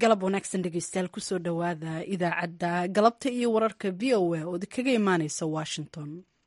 galab wanaagsan dhegeystayaal kusoo dhowaada idaacadda galabta iyo wararka v o a oo kaga imaaneysa washington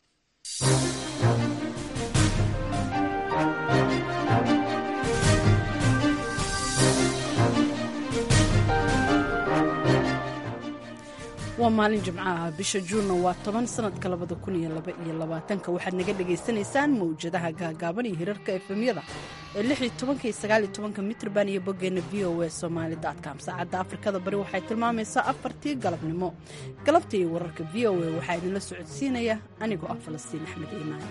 waa maalin jimcaha bisha juunna waa toban sanadka labada kun iyo laba iyo labaatanka waxaad naga dhagaysanaysaan mawjadaha gaagaaban iyo hirarka efemyada ee lix iyo tobanka iyo sagaal iyo tobanka mitrban iyo boggeenna v o a somaali com saacadda afrikada bari waxay tilmaamaysaa afartii galabnimo galabta iyo wararka v o a waxaa idinla socodsiinaya anigoo ah falastiin axmed iimaan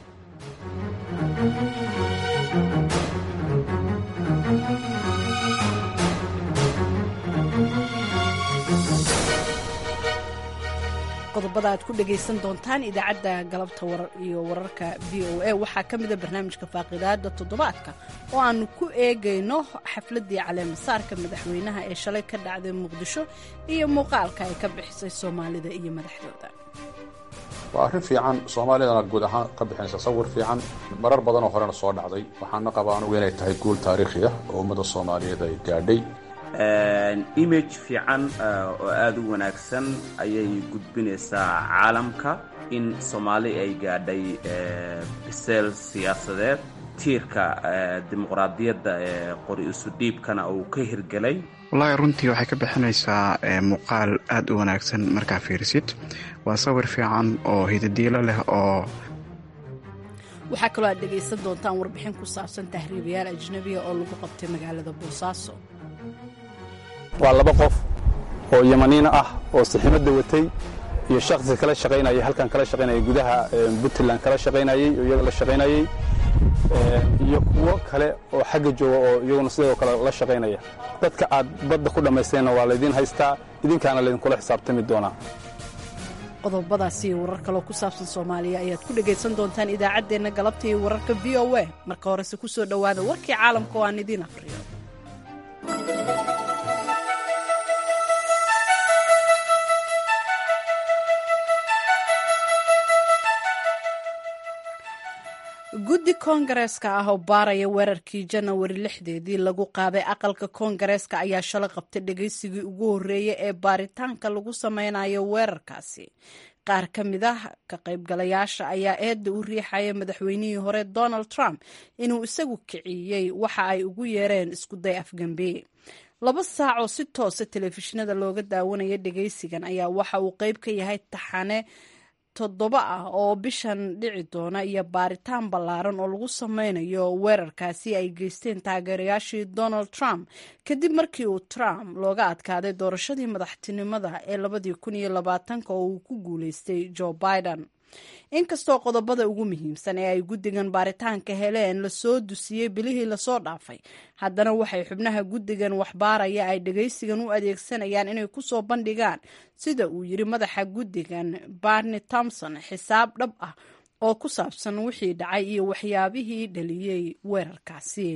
qodobada aad ku dhagaysan doontaan idaacadda galabta iyo wararka v o a waxaa ka mida barnaamijka faaqidaada toddobaadka oo aanu ku eegayno xafladii caleemasaarka madaxweynaha ee shalay ka dhacday muqdisho iyo muuqaalka ay ka bixisay soomaalida iyo madaxdooda waa arrin fiican soomaalidana guud ahaan ka bixinaysa sawir fiican marar badanoo horena soo dhacday waxaana qabaa anugu inay tahay guul taariikhi ah oo ummadda soomaaliyeed ay gaadhay image fiican oo aada u wanaagsan ayay gudbinaysaa caalamka in soomaali ay gaadhay biseel siyaasadeed tiirka dimuqraadiyadda ee qori isu dhiibkana uu ka hirgelay wallaahi runtii waxay ka bixinaysaa muuqaal aada u wanaagsan markaa fiirisid waa sawir fiican oo hidadiilo leh oo waxaa kaloo aad dhegaysan doontaan warbixin ku saabsan tahriibayaal ajnabiga oo lagu qabtay magaalada boosaaso waa laba qof oo yamaniina ah oo siximada watay iyo shaksi kala shaqaynaya halkan kala shaqaynaya gudaha puntland kala shaqaynayey oo iyaga la shaqaynayey iyo kuwo kale oo xagga jooga oo iyaguna sidoo kale la shaqaynaya dadka aad badda ku dhammaysteenna waa laydiin haystaa idinkaana laydinkula xisaabtami doonaa qodobadaasi iyo warar kaloo ku saabsan soomaaliya ayaad ku dhegaysan doontaan idaacaddeenna galabta iyo wararka v o a marka horese ku soo dhowaada warkii caalamka oo aan idiin aqriyo guddi koongareeska ah oo baaraya weerarkii janawari lixdeedii lagu qaaday aqalka koongareeska ayaa shalay qabtay dhegaysigii ugu horreeyay ee baaritaanka lagu sameynayo weerarkaasi qaar ka mid ah ka qaybgalayaasha ayaa eedda u riixaya madaxweynihii hore donald trump inuu isagu kiciyey waxa ay ugu yeereen iskuday afgambe laba saac oo si toosa telefishinada looga daawanaya dhegaysigan ayaa waxa uu qeyb ka yahay taxane toddoba ah oo bishan dhici doona iyo baaritaan ballaaran oo lagu sameynayo weerarkaasi ay geysteen taageerayaashii donald trump kadib markii uu trump looga adkaaday doorashadii madaxtinimada ee labadii kun iyo labaatanka oo uu ku guuleystay joe biden inkastoo qodobada ugu muhiimsan ee ay guddigan baaritaanka heleen lasoo dusiyey bilihii lasoo dhaafay haddana waxay xubnaha guddigan waxbaaraya ay dhegaysigan u adeegsanayaan inay kusoo bandhigaan sida uu yiri madaxa guddigan barni thomson xisaab dhab ah oo ku saabsan wixii dhacay iyo waxyaabihii dhaliyey weerarkaasi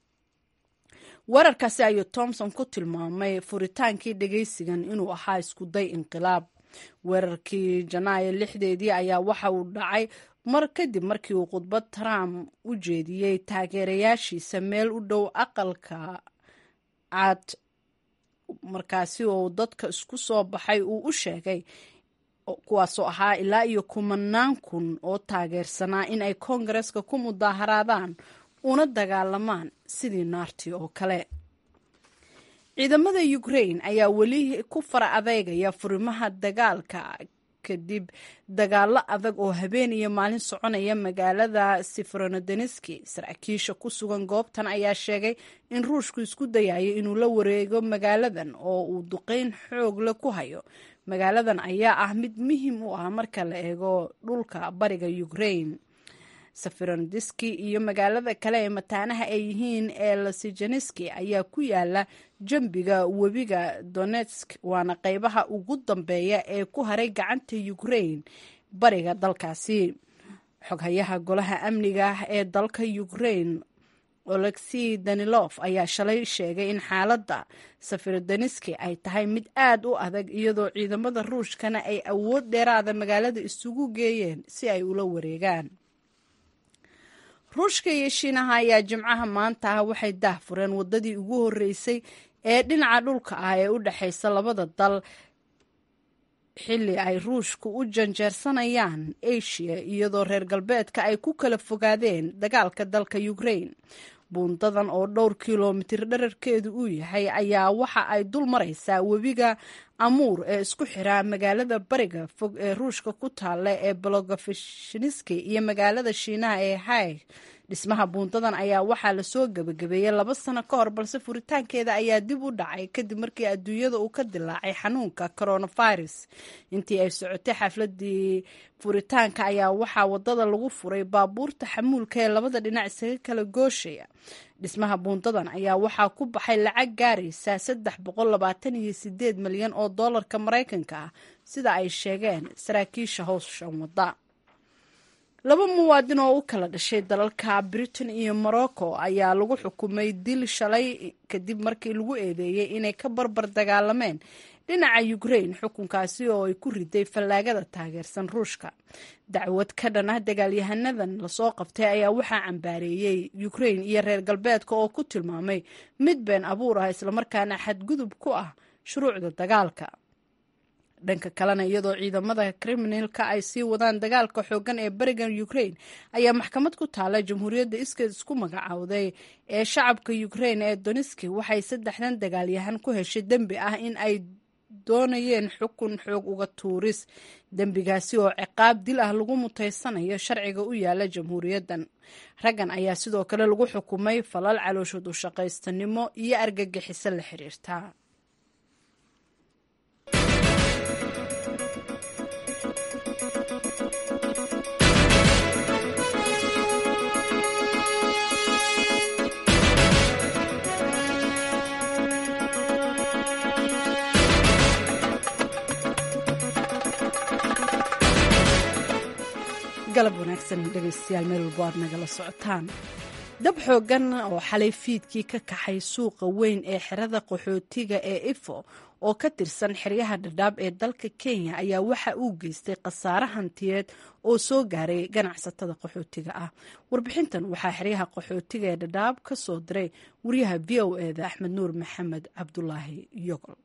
weerarkaasi ayuu thomson ku tilmaamay furitaankii dhegaysigan inuu ahaa iskuday inqilaab weerarkii janaayo lixdeedii ayaa waxa uu dhacay mar kadib markii uu khudbad trump u jeediyey taageerayaashiisa meel u dhow aqalka cad markaasi oo dadka isku soo baxay uu u sheegay kuwaasoo ahaa ilaa iyo kumanaan kun oo taageersanaa in ay koongareeska ku mudaaharaadaan una dagaalamaan sidii naartii oo kale ciidamada ukrain ayaa weli ku fara adeegaya furimaha dagaalka kadib dagaalo adag oo habeen iyo maalin soconaya magaalada siferonodoneski saraakiisha ku sugan goobtan ayaa sheegay in ruushku isku dayayo inuu la wareego magaaladan oo uu duqeyn xoog leh ku hayo magaaladan ayaa ah mid muhiim u ah marka la eego dhulka bariga ukrain safirondiski iyo magaalada kale ee mataanaha ay yihiin ee lasijaneski ayaa ku yaala jambiga webiga donetsk waana qeybaha ugu dambeeya ee ku haray gacanta ukrain bariga dalkaasi xoghayaha golaha amniga ee dalka ukrain olexi danilof ayaa shalay sheegay in xaaladda safirodoneski ay tahay mid aad u adag iyadoo ciidamada ruushkana ay awood dheeraada magaalada isugu geeyeen si ay ula wareegaan ruushka iyo shiinaha ayaa jimcaha maanta ah waxay daahfureen wadadii ugu horeysay ee dhinaca dhulka ah ee u dhexaysa labada dal xilli ay ruushku u janjeersanayaan asia iyadoo reer galbeedka ay ku kala fogaadeen dagaalka dalka ukraine buundadan oo dhowr kilomitir dherarkeedu uu yahay ayaa waxa ay dul maraysaa webiga amuur ee isku xiraa magaalada bariga fog ee ruushka ku taalla ee bologofeshniski iyo magaalada shiinaha ee hay dhismaha buundadan ayaa waxaa lasoo gebagabeeyey laba sano ka hor balse furitaankeeda ayaa dib u dhacay kadib markii adduunyada uu ka dilaacay xanuunka coronavirus intii ay socotay xafladii furitaanka ayaa waxaa wadada lagu furay baabuurta xamuulka ee labada dhinac isaga kala gooshaya dhismaha buundadan ayaa waxaa ku baxay lacag gaaraysa saddex boqol labaatan iyo sideed milyan oo doolarka maraykanka ah sida ay sheegeen saraakiisha howshan wadda laba muwaadin oo u kala dhashay dalalka britain iyo morocco ayaa lagu xukumay dil shalay kadib markii lagu eedeeyey inay ka barbar dagaalameen dhinaca ukraine xukunkaasi oo ay ku riday fallaagada taageersan ruushka dacwad ka dhan ah dagaalyahanadan lasoo qabtay ayaa waxaa cambaareeyey ukraine iyo reer galbeedka oo ku tilmaamay mid been abuur ah islamarkaana xadgudub ku ah shuruucda dagaalka dhanka kalena iyadoo ciidamada kriminalka ay sii wadaan dagaalka xoogan ee bariga ukraine ayaa maxkamad ku taala jamhuuriyadda iskeed isku magacaawday ee shacabka ukraine ee doniski waxay saddexdan dagaalyahan ku heshay dembi ah in ay doonayeen xukun xoog uga tuuris dembigaasi oo ciqaab dil ah lagu mutaysanayo sharciga u yaala jamhuuriyaddan raggan ayaa sidoo kale lagu xukumay falal calooshood u shaqaystanimo iyo argagixiso la xiriirta galab wanaagsan dhegeystayaal meel walbo aad nagala socotaan dab xoogan oo xalay fiidkii ka kaxay suuqa weyn ee xerada qaxootiga ee ifo oo ka tirsan xeryaha dhadhaab ee dalka kenya ayaa waxa uu geystay khasaare hantiyeed oo soo gaaray ganacsatada qaxootiga ah warbixintan waxaa xeryaha qaxootiga ee dhadhaab ka soo diray wariyaha v o eda axmed nuur maxamed cabdulaahi yogol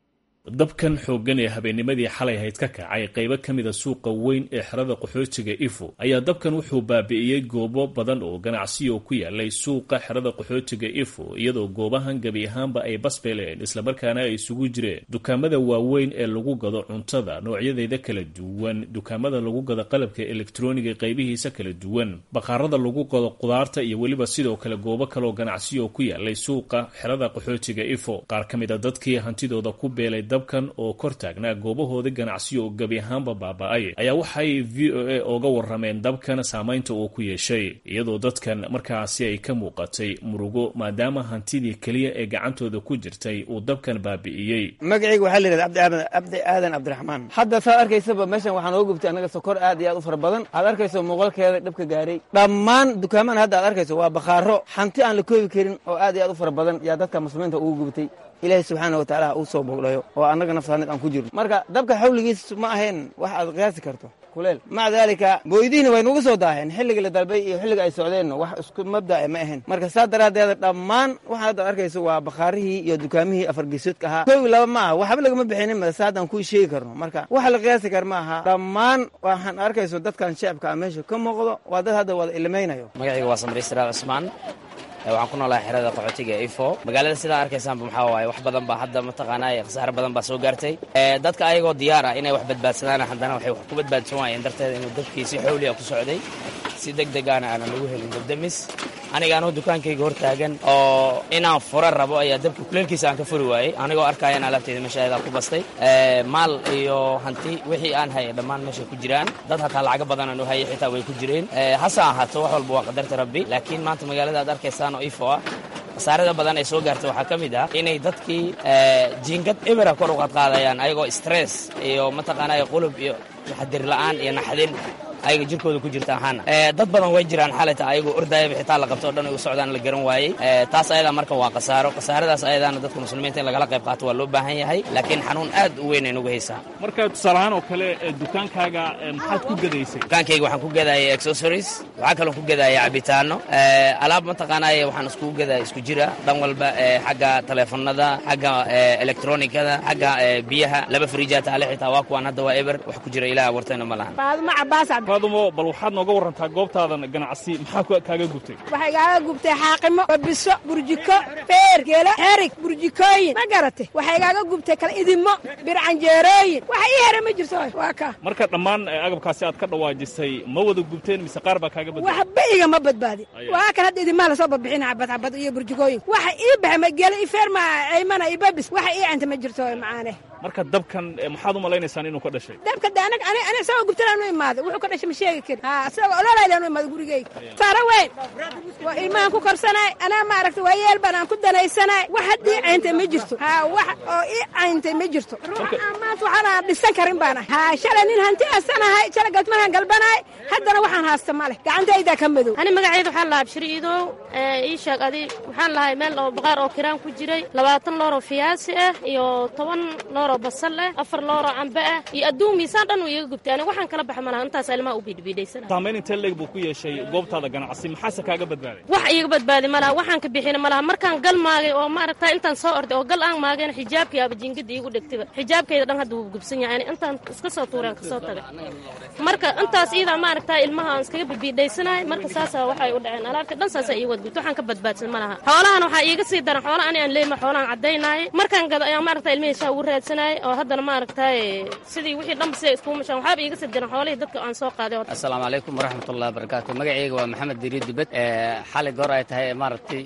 dabkan xooggan ee habeennimadii xalay hayd ka kacay qaybo ka mida suuqa weyn ee xerada qaxootiga ifo ayaa dabkan wuxuu baabi'iyey goobo badan oo ganacsiyo ku yaalay suuqa xerada qaxootiga ifo iyadoo goobahan gebi ahaanba ay basbeleen islamarkaana ay isugu jireen dukaamada waaweyn ee lagu gado cuntada noocyadeeda kala duwan dukaamada lagu gado qalabka elektroniga qaybihiisa kala duwan baqaarada lagu gado qudaarta iyo weliba sidoo kale goobo kaleoo ganacsiyo ku yaalay suuqa xerada qaxootiga ifo qaar ka mid a dadkii hantidooda ku beelay dabkan oo kor taagnaa goobahoodii ganacsiyo oo gebi ahaanba baaba-ay ayaa waxay v o a ooga warameen dabkan saamaynta uu ku yeeshay iyadoo dadkan markaasi ay ka muuqatay murugo maadaama hantidii keliya ee gacantooda ku jirtay uu dabkan baabi'iyey magacayga waxaa la yidhahda cabdi aadan cabdiraxmaan hadda saad arkaysaba meeshan waxaa nooga gubtay annaga sokor aad iyo aad u fara badan aad arkayso muuqalkeeda dhibka gaaray dhammaan dukaamaan hadda aad arkayso waa bakhaaro hanti aan la koobi karin oo aad iyo aad u fara badan yaa dadka muslimiinta ugu gubtay ilaahay subxaana wa tacaala uu soo bogdhayo oo annaga nafsaanid aan ku jirno marka dabka xawligiis ma ahayn wax aad qiyaasi karto kuleel maca daalika booydihiina way nugu soo daaheen xilliga la dalbay iyo xilliga ay socdeenno wax isku mabdae ma ahayn marka saa daraaddeeda dhammaan waxaan hadda arkayso waa bakhaarihii iyo dukaamihii afargeesoodka ahaa koowi laba ma aha waxba lagama bixinin mase haddaan kuu sheegi karno marka waxa la qiyaasi kar ma aha dhammaan waxaan arkayso dadkan shacabka ah meesha ka muuqdo waa dad hadda wada ilmaynayo magacayga waa samri siraal cusmaan waxaan ku noolahay xerada qaxootiga ee ifo magaalada sidaa arkaysaanba maxaa waaye wax badan baa hadda mataqaanaa khasaare badan baa soo gaartay dadka ayagoo diyaar ah inay wax badbaadsadaan haddana waxay wax ku badbaadsan waayeen darteeda inuu dabkii si xawliya ku socday si deg degaana aanan lagu helin dabdamis aniga anuu dukaankayga hor taagan oo inaan fura rabo ayaa dabka kuleelkiisa aan ka furi waayey anigoo arkaya in alaabteyda meesha ayadaa ku bastay maal iyo hanti wixii aan hayay dhammaan meeshay ku jiraan dad hataa lacago badan aan u hayay xitaa way ku jireen hase ahaato wax walba waa qadarta rabbi laakiin maanta magaalada aad arkaysaan oo ifo ah khasaarada badan ay soo gaartay waxaa ka mid ah inay dadkii jiingad ebera kor u qadqaadayaan ayagoo stress iyo mataqaanaa qulub iyo taxadir la'aan iyo naxdin ayaga jirkooda ku jirta ahaana dad badan way jiraan xalita ayagoo ordayaba xitaa la qabto o dhan ay u socdaan la garan waayey taas ayadaa marka waa khasaaro khasaaradaas ayadaana dadka muslimiinta in lagala qayb qaato waa loo baahan yahay laakiin xanuun aad u weyn ay nugu haysaa marka tusaalahaan oo kale dukaankaaga maxaad ku gadaysay dukaankayga waxaan ku gadayay accessories waxaa kaloo ku gadaya cabitaano alaab mataqaanaaye waxaan iskugu gadaya isku jira dhan walba xagga taleefanada xagga electronikada xagga biyaha laba frijaa taale xitaa waa kuwaan hadda waa eber wax ku jira ilaah wartayna ma lahan faadumo cabaas faadumo bal waxaad nooga warantaa goobtaadan ganacsi maxaa kaaga gubtay waxay kaaga gubtay xaaqimo babiso burjiko feer geelo xerig burjikooyin ma garatay waxay kaaga gubtay kala idimo bircanjeerooyin waxa ii hera ma jirto waa ka marka dhammaan agabkaasi aad ka dhawaajisay ma wada gubteen mise qaar baa kaaga badbaaday waxba igama badbaadin waa kan hadda idimaa lasoo babixina cabad cabad iyo burjikooyin waxa ii baxay ma geelo ii feer ma aymana ii babis waxa ii canta ma jirto macaane marka dabkan maxaad u malaynaysaan inuu ka dhashay dabka de anag ani ani isagoo gubtanaanu imaaday wuxuu ka dhashay ma sheegi karin ha isagoo ololaydanu imaaday gurigeyga saaro weyn waa ilmahan ku korsanaay anaa maaragta waa yeel baan aan ku danaysanaay wax haddii cayntay ma jirto ha wax oo ii cayntay ma jirto ruuxa maanta waxaana dhisan karin baan ahay ha shalay nin hanti asanahay shalay galmahan galbanaay haddana waxaan haasta ma leh gacantaydaa ka madow ani magacayda waxaan lahaa bishir iidow ii sheeg adi waxaan lahay meel oo baqaar oo kiraan ku jiray labaatan looroo fiyaasi ah iyo toban looroo basal ah afar looroo cambe ah iyo adduun miisaan dhan uu iiga gubtay aniga waxaan kala baxa malaha intaas ilmaha u biidhbiidhaysana saamayn intee leeg buu ku yeeshay goobtaada ganacsi maxaase kaaga badbaaday wax iiga badbaadi malaha waxaan ka bixina malaha markaan gal maagay oo maaragta intaan soo orday oo gal aan maagayna xijaabkii aba jingada iigu dhegtayba xijaabkayda dhan hadda wuu gubsan yahay ani intaan iska soo tuureen kasoo tagay marka intaas iidaa maaragta ilmaha aan iskaga bibiidhaysanahay marka saasaa waxay u dhaceen alaabta dhan saasaa ii wadgubta waxaan ka badbaadsan malaha xoolahan waxaa iiga sii daran xoola ani aan leeyma xoolaan caddaynaayay markaan gado ayaan maaragta ilmihiisaa ugu raadsanayay oo haddana maaragtay sidii wixii dhanba siday iskugu mashaan waxaaba iiga sii daran xoolihii dadka aan soo qaaday assalaamu calaykum waraxmatullahi wabarakaatu magacayga waa maxamed diriid dubad xali goor ay tahay maaragtay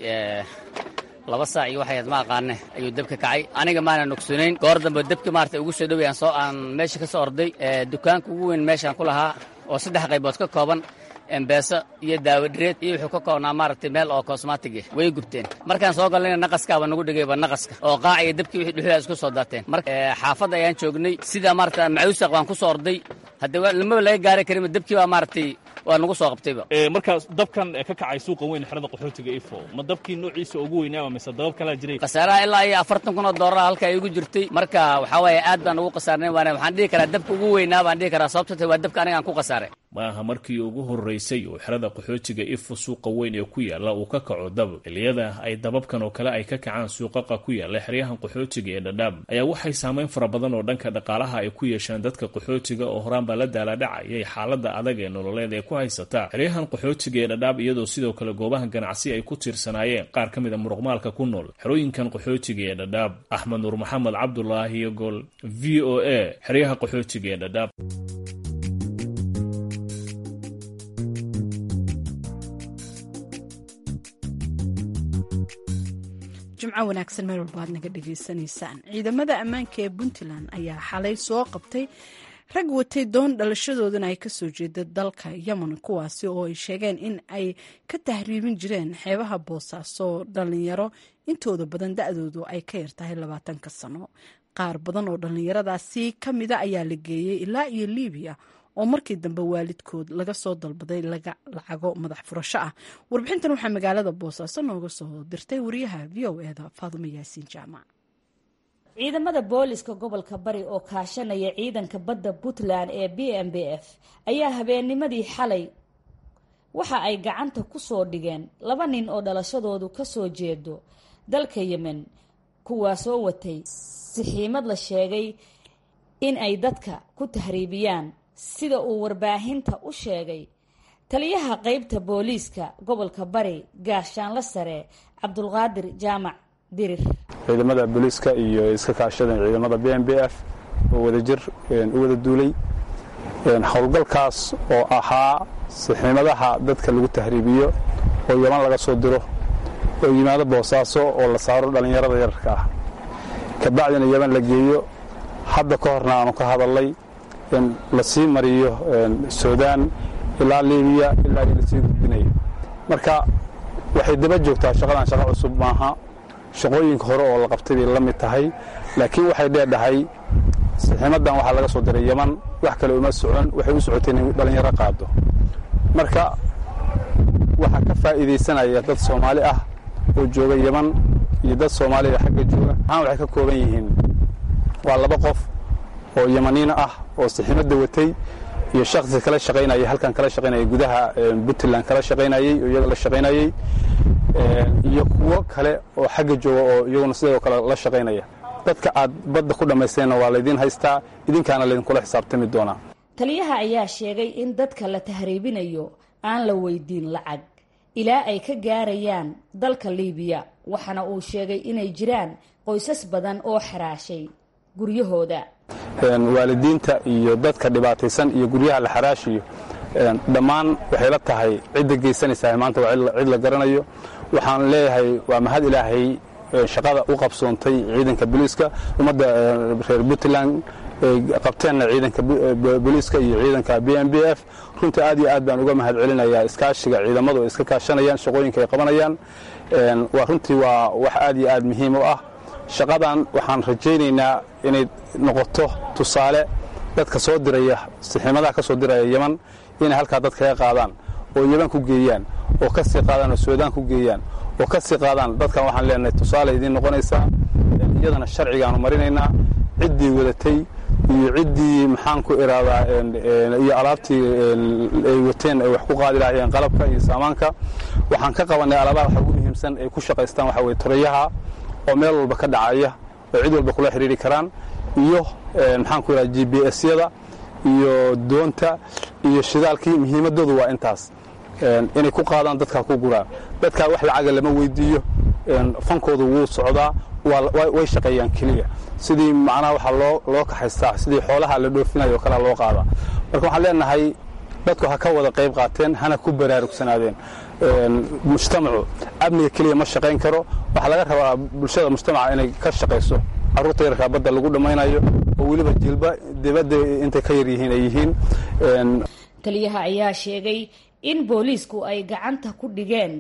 laba saac iyo waxay ma aqaane ayuu dabka kacay aniga maana nogsunayn goor dambe dabka maarata ugu soo dhoway aan soo aan meesha ka soo orday dukaanka ugu weyn meeshaan ku lahaa oo saddex qaybood ka kooban embeeso iyo daawadhireed iyo wuxuu ka koobnaa maaragtay meel oo kosmatig ah way gubteen markaan soo galnayna naqaskaaba nagu dhigayba naqaska oo qaac iyo dabkii wixii dhuxulaa isku soo daateen marka xaafadda ayaan joognay sidaa maarata macuusaq baan ku soo orday haddee lamaba laga gaari karinba dabkii baa maaragtay waa nagu soo qabtayba markaa dabkan ka kacay suuqa weyn xerada qaxootiga ifo ma dabkii noociisa ugu weynaaba mise dabab kalaa jiray khasaaraha ilaa iyo afartan kun oo doolara halkaa igu jirtay marka waxaa waaye aad baan ugu khasaarnay waana waxaan dhihi karaa dabka ugu weynaa baan dhihi karaa sababto waa dabka aniga aan ku khasaaray ma aha markii ugu horraysay oo xerada qaxootiga ifo suuqa weyn ee ku yaalla uu ka kaco dab xilliyada ay dababkan oo kale ay ka kacaan suuqaqa ku yaalla xeryahan qaxootiga ee dhadhaab ayaa waxay saamayn fara badan oo dhanka dhaqaalaha ay ku yeeshaan dadka qaxootiga oo horaanbaa la daaladhacayay xaaladda adag ee nololeed ee ku haysata xeryahan qaxootiga ee dhadhaab iyadoo sidoo kale goobaha ganacsi ay ku tiirsanaayeen qaar ka mid a muruqmaalka ku nool xerooyinkan qaxootiga ee dhadhaab axmed nuur maxamed cabdulaahi gol v o a xeryaha qaxootiga ee dhadhaab jimco wanaagsan meel walba aad naga dhegaysanaysaan ciidamada ammaanka ee puntland ayaa xalay soo qabtay rag watay doon dhalashadoodana ay kasoo jeeda dalka yemen kuwaasi oo ay sheegeen in ay ka tahriibin jireen xeebaha boosaaso dhalinyaro intooda badan da-doodu ay ka yartahay labaatanka sano qaar badan oo dhallinyaradaasi ka mida ayaa la geeyey ilaa iyo libiya oo markii dambe waalidkood laga soo dalbaday lacago madax furasho ah warbixintan waxaa magaalada boosaaso nooga soo dirtay wariyaha v o eda faadumo yaasiin jaamac ciidamada booliska gobolka bari oo kaashanaya ciidanka badda puntland ee b m b f ayaa habeennimadii xalay waxa ay gacanta ku soo dhigeen laba nin oo dhalashadoodu kasoo jeedo dalka yemen kuwaasoo watay sixiimad la sheegay in ay dadka ku tahriibiyaan sida uu warbaahinta u sheegay taliyaha qeybta booliiska gobolka bari gaashaanla sare cabdulqaadir jaamac dirir ciidamada booliiska iyo iska kaashada ciidamada b m b f oo wadajir u wada duulay howlgalkaas oo ahaa sixiimadaha dadka lagu tahriibiyo oo yaman laga soo diro oo yimaado boosaaso oo la saaro dhallinyarada yararka ah kabacdina yaman la geeyo hadda ka horna aanu ka hadalnay in la sii mariyo suudaan ilaa libiya ilaa i lasii gudbinayo marka waxay daba joogtaa shaqadan shaqo cusub maaha shaqooyinka hore oo la qabtay bay la mid tahay laakiin waxay dheedhahay saxiimadan waxaa laga soo diray yeman wax kale uma socon waxay u socotay inay dhalinyaro qaado marka waxaa ka faa'iidaysanaya dad soomaali ah oo jooga yeman iyo dad soomaaliya xagga jooga maxaan waxay ka kooban yihiin waa laba qof oo yemaniina ah oo saxiimadda watay iyo shaksi kala shaqaynayay halkan kala shaqaynayay gudaha puntland kala shaqaynayey oo iyaga la shaqaynayey iyo kuwo kale oo xagga jooga oo iyaguna sidoo kale la shaqaynaya dadka aad badda ku dhammaysteenna waa laydiin haystaa idinkaana laydinkula xisaabtami doonaa taliyaha ayaa sheegay in dadka la tahriibinayo aan la weydiin lacag ilaa ay ka gaarayaan dalka liibiya waxaana uu sheegay inay jiraan qoysas badan oo xaraashay guryahooda waalidiinta iyo dadka dhibaataysan iyo guryaha la xaraashiyo dhammaan waxay la tahay cidda geysanaysaa maanta waa cid la garanayo waxaan leeyahay waa mahad ilaahay shaqada u qabsoontay ciidanka booliiska ummadda reer puntland qabteenna ciidanka booliiska iyo ciidanka b m b f runtii aad iyo aad baan uga mahad celinayaa iskaashiga ciidamadu ay iska kaashanayaan shaqooyinka ay qabanayaan waa runtii waa wax aad iyo aad muhiim u ah shaqadan waxaan rajaynaynaa inay noqoto tusaale dadka soo diraya saxiimadaha ka soo diraya yeman inay halkaa dad kaga qaadaan oo yeman ku geeyaan oo ka sii qaadaan oo suudaan ku geeyaan oo ka sii qaadaan dadkan waxaan leenahay tusaale idiin noqonaysaa iyadana sharcigaanu marinaynaa ciddii wadatay iyo ciddii maxaan ku iraadaa iyo alaabtii ay wateen ay wax ku qaadi lahaayeen qalabka iyo saamaanka waxaan ka qabannay alaabaha waxa ugu muhiimsan ay ku shaqaystaan waxa weye torayaha oo meel walba ka dhacaya oo cid walba kula xidhiiri karaan iyo maxaan ku irahda g b s-yada iyo doonta iyo shidaalkii muhiimadoodu waa intaas inay ku qaadaan dadkaa ku guraan dadkaa wax lacaga lama weydiiyo fankoodu wuu socdaa way shaqeeyaan keliya sidii macnaha waxaa loo loo kaxaystaa sidii xoolaha la dhoofinayo o kalea loo qaadaa marka waxaan leenahay dadku ha ka wada qayb qaateen hana ku baraarugsanaadeen mujtamacu amniga keliya ma shaqayn karo waxaa laga rabaa bulshada mujtamaca inay ka shaqayso carruurta yarkaa badda lagu dhammaynayo oo weliba jilba dibadda intay ka yar yihiin ay yihiin taliyaha ayaa sheegay in booliisku ay gacanta ku dhigeen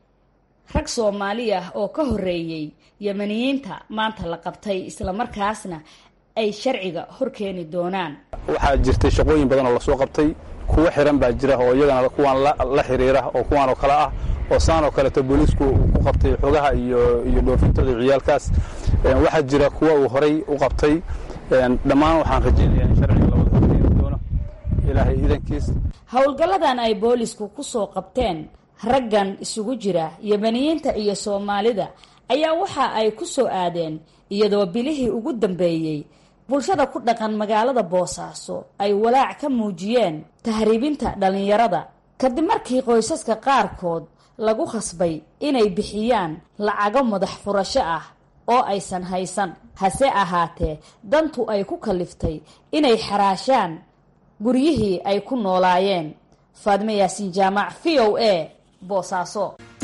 rag soomaali ah oo ka horreeyey yemaniyiinta maanta la qabtay islamarkaasna ay sharciga hor keeni doonaan waxaa jirtay shaqooyin badan oo lasoo qabtay kuwo xiran baa jira oo iyagana kuwaan la xiriira oo kuwaan oo kale ah oo saan oo kaleeto booliisku ku qabtay xogaha iyo iyo dhoofintooda ciyaalkaas waxaa jira kuwa uu horay u qabtay dhammaan waxaan rajaynayaa in sharciga la wada horkeeni doono ilaahay idankiis howlgalladan ay boolisku ku soo qabteen raggan isugu jira yemaniyiinta iyo soomaalida ayaa waxa ay ku soo aadeen iyadoo bilihii ugu dambeeyey bulshada ku dhaqan magaalada boosaaso ay walaac ka muujiyeen tahriibinta dhallinyarada kadib markii qoysaska qaarkood lagu khasbay inay bixiyaan lacago madax furasho ah oo aysan haysan hase ahaatee dantu ay ku kaliftay inay xaraashaan guryihii ay ku noolaayeen faadme yaasiin jaamac v o a boosaaso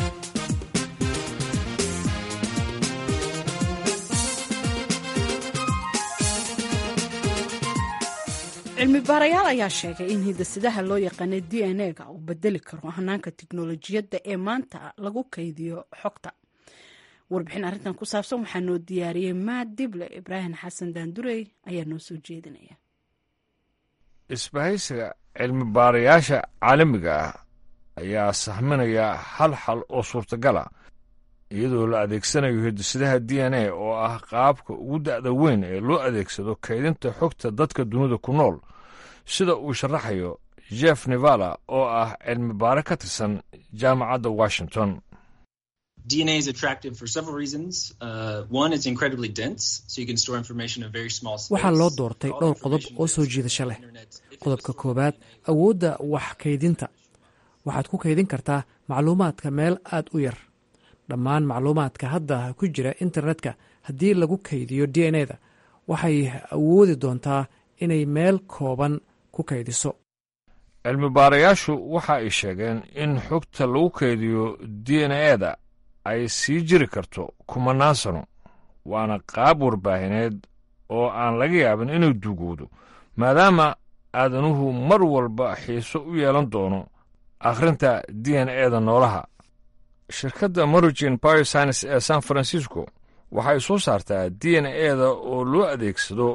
cilmi baarayaal ayaa sheegay in hidasidaha loo yaqaanay d n a ga uu bedeli karo hanaanka tiknolojiyadda ee maanta lagu kaydiyo xogta warbixin arrintan ku saabsan waxaa noo diyaariyey maad dible ibraahim xasan daandurey ayaa noo soo jeedinaya isbahaysiga cilmi baarayaasha caalamiga ah ayaa sahminaya hal xal oo suurtagala iyadoo la adeegsanayo hidasidaha d n a oo ah qaabka ugu da'da weyn ee loo adeegsado kaydinta xogta dadka dunida ku nool sida uu sharaxayo jeff nevala oo ah cilmi baare ka tirsan jaamacadda washington DNA is attractive for several reasons. Uh, one, it's incredibly dense, so you can store information in a very small space. waxaa loo doortay dhowr qodob oo soo jiidasho leh qodobka koowaad awoodda wax kaydinta waxaad ku kaydin kartaa macluumaadka meel aad u yar dhammaan macluumaadka hadda ku jira internetka haddii lagu kaydiyo d n a da waxay awoodi doontaa inay meel kooban ku kaydiso cilmi baarayaashu waxa ay sheegeen in xogta lagu kaydiyo d n a da ay sii jiri karto kumanaan sano waana qaab warbaahineed oo aan laga yaabin inuu duugowdo maadaama aadanuhu mar walba xiiso u yeelan doono akhrinta d n a da noolaha shirkadda morigin bioscience ee san francisco waxay soo saartaa d n a da oo loo adeegsado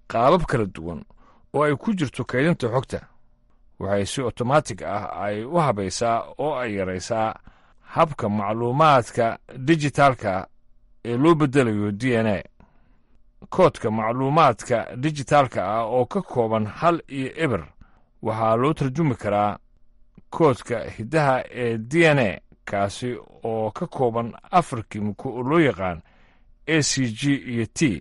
qaabab kala duwan oo ay ku jirto kaydinta xogta waxay si otomaatig ah ay u habaysaa oo ay yaraysaa habka macluumaadka dijitaalka ee loo beddelayo d n a koodka macluumaadka dijitaalka ah oo ka kooban hal iyo eber waxaa loo tarjumi karaa koodka hiddaha ee d n a kaasi oo ka kooban afar kimiko oo loo yaqaan a c g iyo t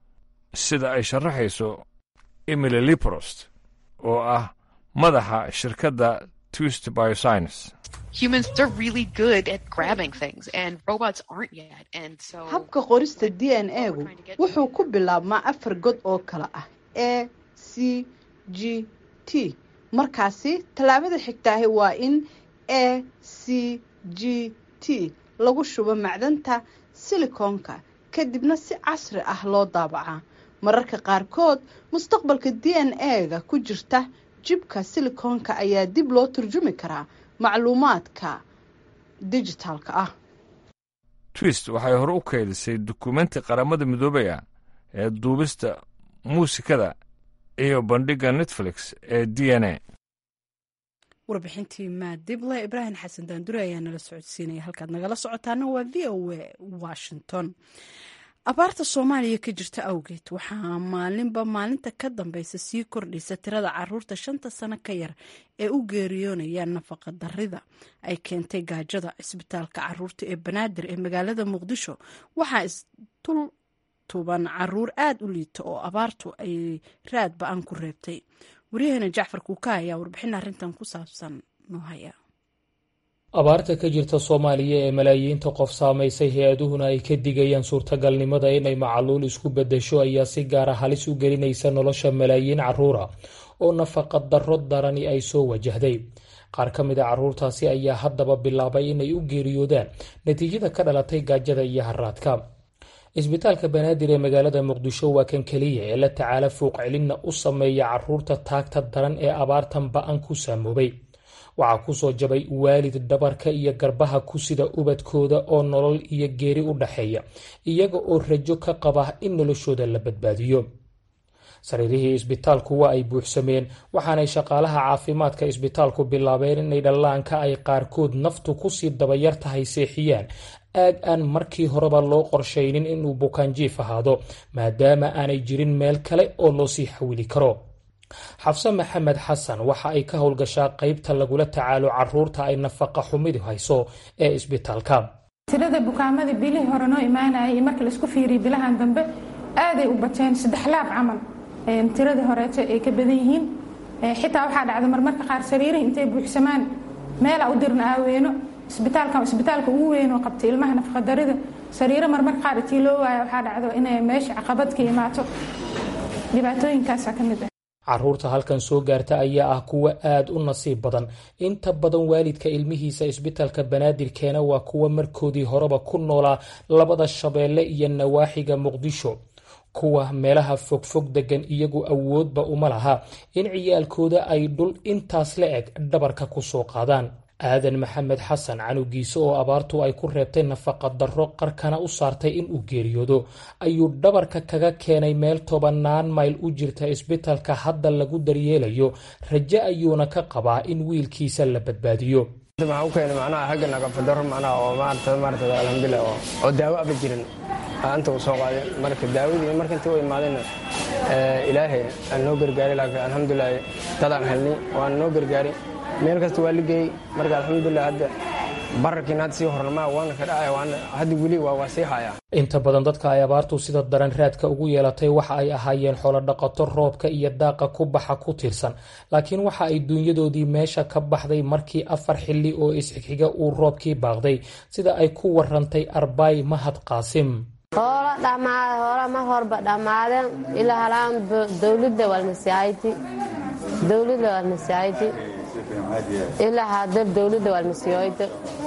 sida ay sharaxayso emily liprost oo ah madaxa shirkadda twist bioscience humans they're really good at grabbing things and robots aren't yet and so habka qorista d n a gu wuxuu ku bilaabmaa afar god oo kale ah a c g t markaasi tallaabada xigtaahi waa in a c g t lagu shubo macdanta silikoonka kadibna si casri ah loo daabacaa mararka qaarkood mustaqbalka d n a ga ku jirta jibka silikoonka ayaa dib loo turjumi karaa macluumaadka dijitaalka ah twist waxay hore u keydisay dukumenti qaramada midoobay ah ee duubista muusikada iyo bandhigga netflix ee d n a warbixintii maadible ibraahim xasan daandure ayaa nala socodsiinaya halkaad nagala socotaana waa v o a washington abaarta soomaaliya ka jirta awgeed waxaa maalinba maalinta ka dambeysa sii kordhaysa tirada caruurta shanta sano ka yar ee u geeriyoonaya nafaqa darida ay keentay gaajada cisbitaalka caruurta ee banaadir ee magaalada muqdisho waxaa isdul tuban caruur aada u liita oo abaartu ay raad ba-an ku reebtay waryaheena jacfar kuuka ayaa warbixin arrintan ku saabsan noo haya abaarta ka jirta soomaaliya ee malaayiinta qof saamaysay hay-aduhuna ay ka digayaan suurtagalnimada inay macaluul isku beddesho ayaa si gaara halis u gelinaysa nolosha malaayiin caruura oo nafaqa darro darani ay soo wajahday qaar ka mid a caruurtaasi ayaa haddaba bilaabay inay u geeriyoodaan natiijada ka dhalatay gaajada iyo haraadka isbitaalka banaadir ee magaalada muqdisho waa kan keliya ee la tacaala fuuq celinna u sameeya caruurta taagta daran ee abaartan ba-an ku saamoobay waxaa kusoo jabay waalid dhabarka iyo garbaha ku sida ubadkooda oo nolol iyo geeri u dhaxeeya iyaga oo rajo ka qaba in noloshooda la badbaadiyo sariirihii isbitaalku waa ay buuxsameen waxaanay shaqaalaha caafimaadka isbitaalku bilaabeen inay dhallaanka ay qaarkood naftu kusii dabayar tahay seexiyaan aag aan markii horeba loo qorshaynin inuu bukaanjiif ahaado maadaama aanay jirin meel kale oo loo sii xawili karo xafse maxamed xasan waxa ay ka howlgashaa qaybta lagula tacaalo caruurta ay nafaqa xumidu hayso ee isbitaalka tirada bukaamadii bilihii hore noo imaanayay iyo marka laisku fiiriyay bilahan dambe aaday u bateen saddex laab camal tiradii horeeto ay ka badan yihiin xitaa waxaa dhacda marmarka qaar sariirihi intay buuxsamaan meela u dirna aaweeno isbitaalka isbitaalka ugu weyn oo qabtay ilmaha nafaqadarida sariiro marmarka qaar intii loo waaya waxaa dhacdo inay meesha caqabad ka imaato dhibaatooyinkaasa ka mid ah caruurta halkan soo gaarta ayaa ah kuwa aada u nasiib badan inta badan waalidka ilmihiisa isbitaalka banaadir keena waa kuwa markoodii horeba ku noolaa labada shabeelle iyo nawaaxiga muqdisho kuwa meelaha fogfog degan iyagu awoodba uma laha in ciyaalkooda ay dhul intaas la eg dhabarka ku soo qaadaan aadan maxamed xasan canugiise oo abaartu ay ku reebtay nafaqa darro qarkana u saartay in uu geeriyoodo ayuu dhabarka kaga keenay meel tobanaan mayl u jirta isbitaalka hadda lagu daryeelayo raje ayuuna ka qabaa in wiilkiisa la badbaadiyo waxaa u keenay macnaha xagga naqafadaro macnaha oo maarata maarata alxamdulilah oo oo daawo aba jirin anta uu soo qaaday marka daawadii marka intii u imaadayna ilaahay aan noo gargaaray laakiin alxamdulilah dadaan helnay waan noo gargaaray meel kasta waa la geeyey marka alxamdulilah hadda bararkiin hadda sii hornama waana ka dhacay waana hadda weli waa waa sii haya inta badan dadka ay abaartu sida daran raadka ugu yeelatay waxa ay ahaayeen xoolodhaqato roobka iyo daaqa ku baxa ku tiirsan laakiin waxa ay duunyadoodii meesha ka baxday markii afar xilli oo isxigxiga uu roobkii baaqday sida ay ku warantay arbaay mahad qaasim hoola dhammaada hoola ma horba dhammaadeen ilaa halaan dowladda walmasiyayti dowladda walmasiyayti ilaa hadar dowladda walmasiyoyta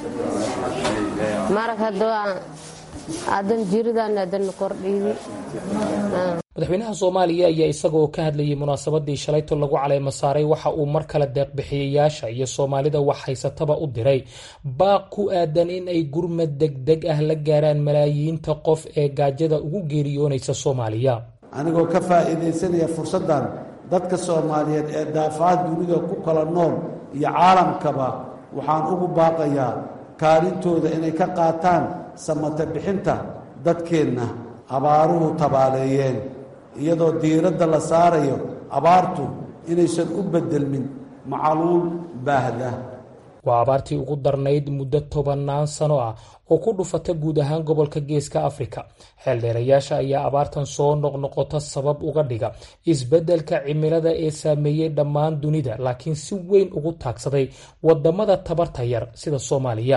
marag haddoo adan jiridan adan kordhiidi madaxweynaha soomaaliya ayaa isagaoo ka hadlayay munaasabadii shalayto lagu caleema saaray waxa uu mar kale deeqbixiyayaasha iyo soomaalida wax haysataba u diray baaq ku aadan in ay gurmad degdeg ah la gaaraan malaayiinta qof ee gaajada ugu geeriyoonaysa soomaaliya anigoo ka faa'iidaysanaya fursaddan dadka soomaaliyeed ee daafaha dunida ku kala nool iyo caalamkaba waxaan ugu baaqayaa kaalintooda inay ka qaataan samata bixinta dadkeenna abaaruhu tabaaleeyeen iyadoo diiradda la saarayo abaartu inaysan u beddelmin macaluul baahda waa abaartii ugu darnayd muddo tobannaan sano ah oo ku dhufata guud ahaan gobolka geeska afrika xeeldheerayaasha ayaa abaartan soo noqnoqota sabab uga dhiga isbeddelka cimilada ee saameeyey dhammaan dunida laakiin si weyn ugu taagsaday wadamada tabarta yar sida soomaaliya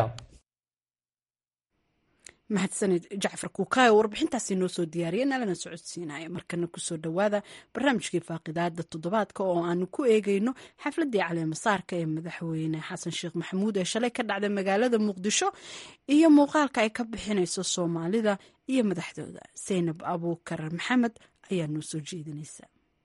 mahadsanid jacfar kuukaayo warbixintaasi noo soo diyaariya nalana socodsiinaya markana kusoo dhowaada barnaamijkii faaqidaada toddobaadka oo aanu ku eegeyno xafladii caleemasaarka ee madaxweyne xasan sheekh maxamuud ee shalay ka dhacday magaalada muqdisho iyo muuqaalka ay ka bixinayso soomaalida iyo madaxdooda saynab abuukar maxamed ayaa noo soo jeedinaysa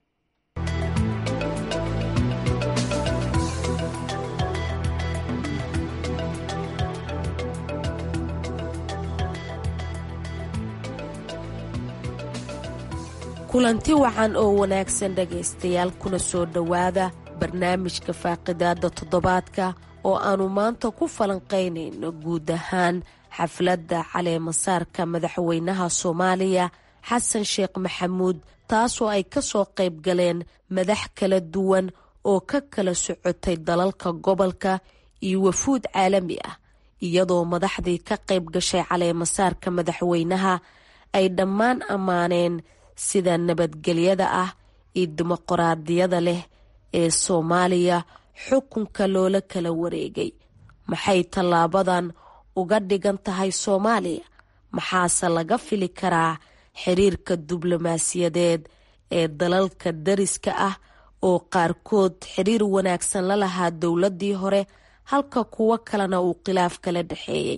kulanti wacan oo wanaagsan dhegaystayaal kuna soo dhowaada barnaamijka faaqidaada toddobaadka oo aannu maanta ku falanqaynayno guud ahaan xafladda caleemasaarka madaxweynaha soomaaliya xasan sheekh maxamuud taasoo ay ka soo qayb galeen madax kala duwan oo ka kala socotay dalalka gobolka iyo wafuud caalami ah iyadoo madaxdii ka qayb gashay caleemasaarka madaxweynaha ay dhammaan ammaaneen sida nabadgelyada ah iyo dimuqraadiyada leh ee soomaaliya xukunka loola kala wareegay maxay tallaabadan uga dhigan tahay soomaaliya maxaase laga fili karaa xiriirka diblomaasiyadeed ee dalalka dariska ah oo qaarkood xiriir wanaagsan la lahaa dowladii hore halka kuwo kalena uu khilaaf kala dhexeeyey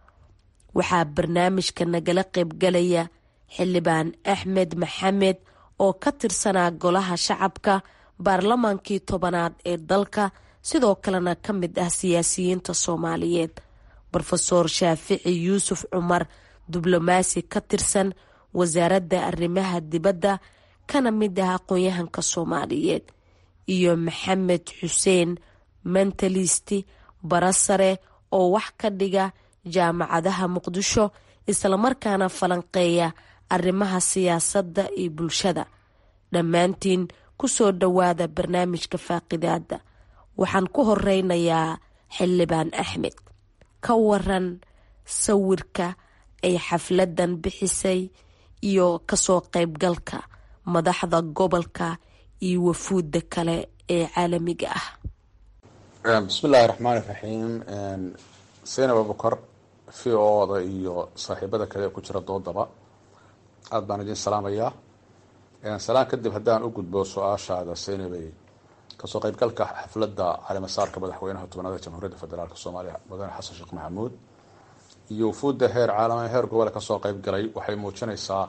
waxaa barnaamijka nagala qaybgalaya xildhibaan axmed maxamed oo ka tirsanaa golaha shacabka baarlamaankii tobanaad ee dalka sidoo kalena ka mid ah siyaasiyiinta soomaaliyeed rofeor shaafici yuusuf cumar diblomaasi ka tirsan wasaaradda arrimaha dibadda kana mid ah aqoon-yahanka soomaaliyeed iyo maxamed xuseen mentalisti barasare oo wax ka dhiga jaamacadaha muqdisho islamarkaana falanqeeya arrimaha siyaasadda iyo bulshada dhammaantiin ku soo dhowaada barnaamijka faaqidaada waxaan ku horeynayaa xildhibaan axmed ka waran sawirka ay xafladan bixisay iyo kasoo qaybgalka madaxda gobolka iyo wafuudda kale ee caalamiga ah bismillaahi raxmaani raxiim saynab abukar v o-da iyo saaxiibada kale ee ku jira doodaba aada baan idin salaamayaa salaan kadib haddaan u gudbo su-aashaada saynabey kasoo qaybgalka xafladda caleemasaarka madaxweynaha tobnaada jamhuuriyadda federaalk soomaaliya mudane xasan sheekh maxamuud iyo wufuudda heer caalama heer gobole kasoo qaybgalay waxay muujinaysaa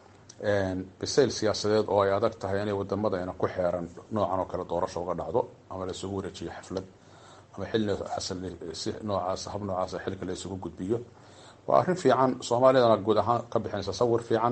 bisayl siyaasadeed oo ay adag tahay inay wadamadeena ku xeeran noocan oo kale doorasho uga dhacdo ama la isugu wareejiyo xaflad ama xilsi noocaas hab noocaasa xilka la isugu gudbiyo waa arrin fiican soomaalidana guud ahaan ka bixinaysa sawir fiican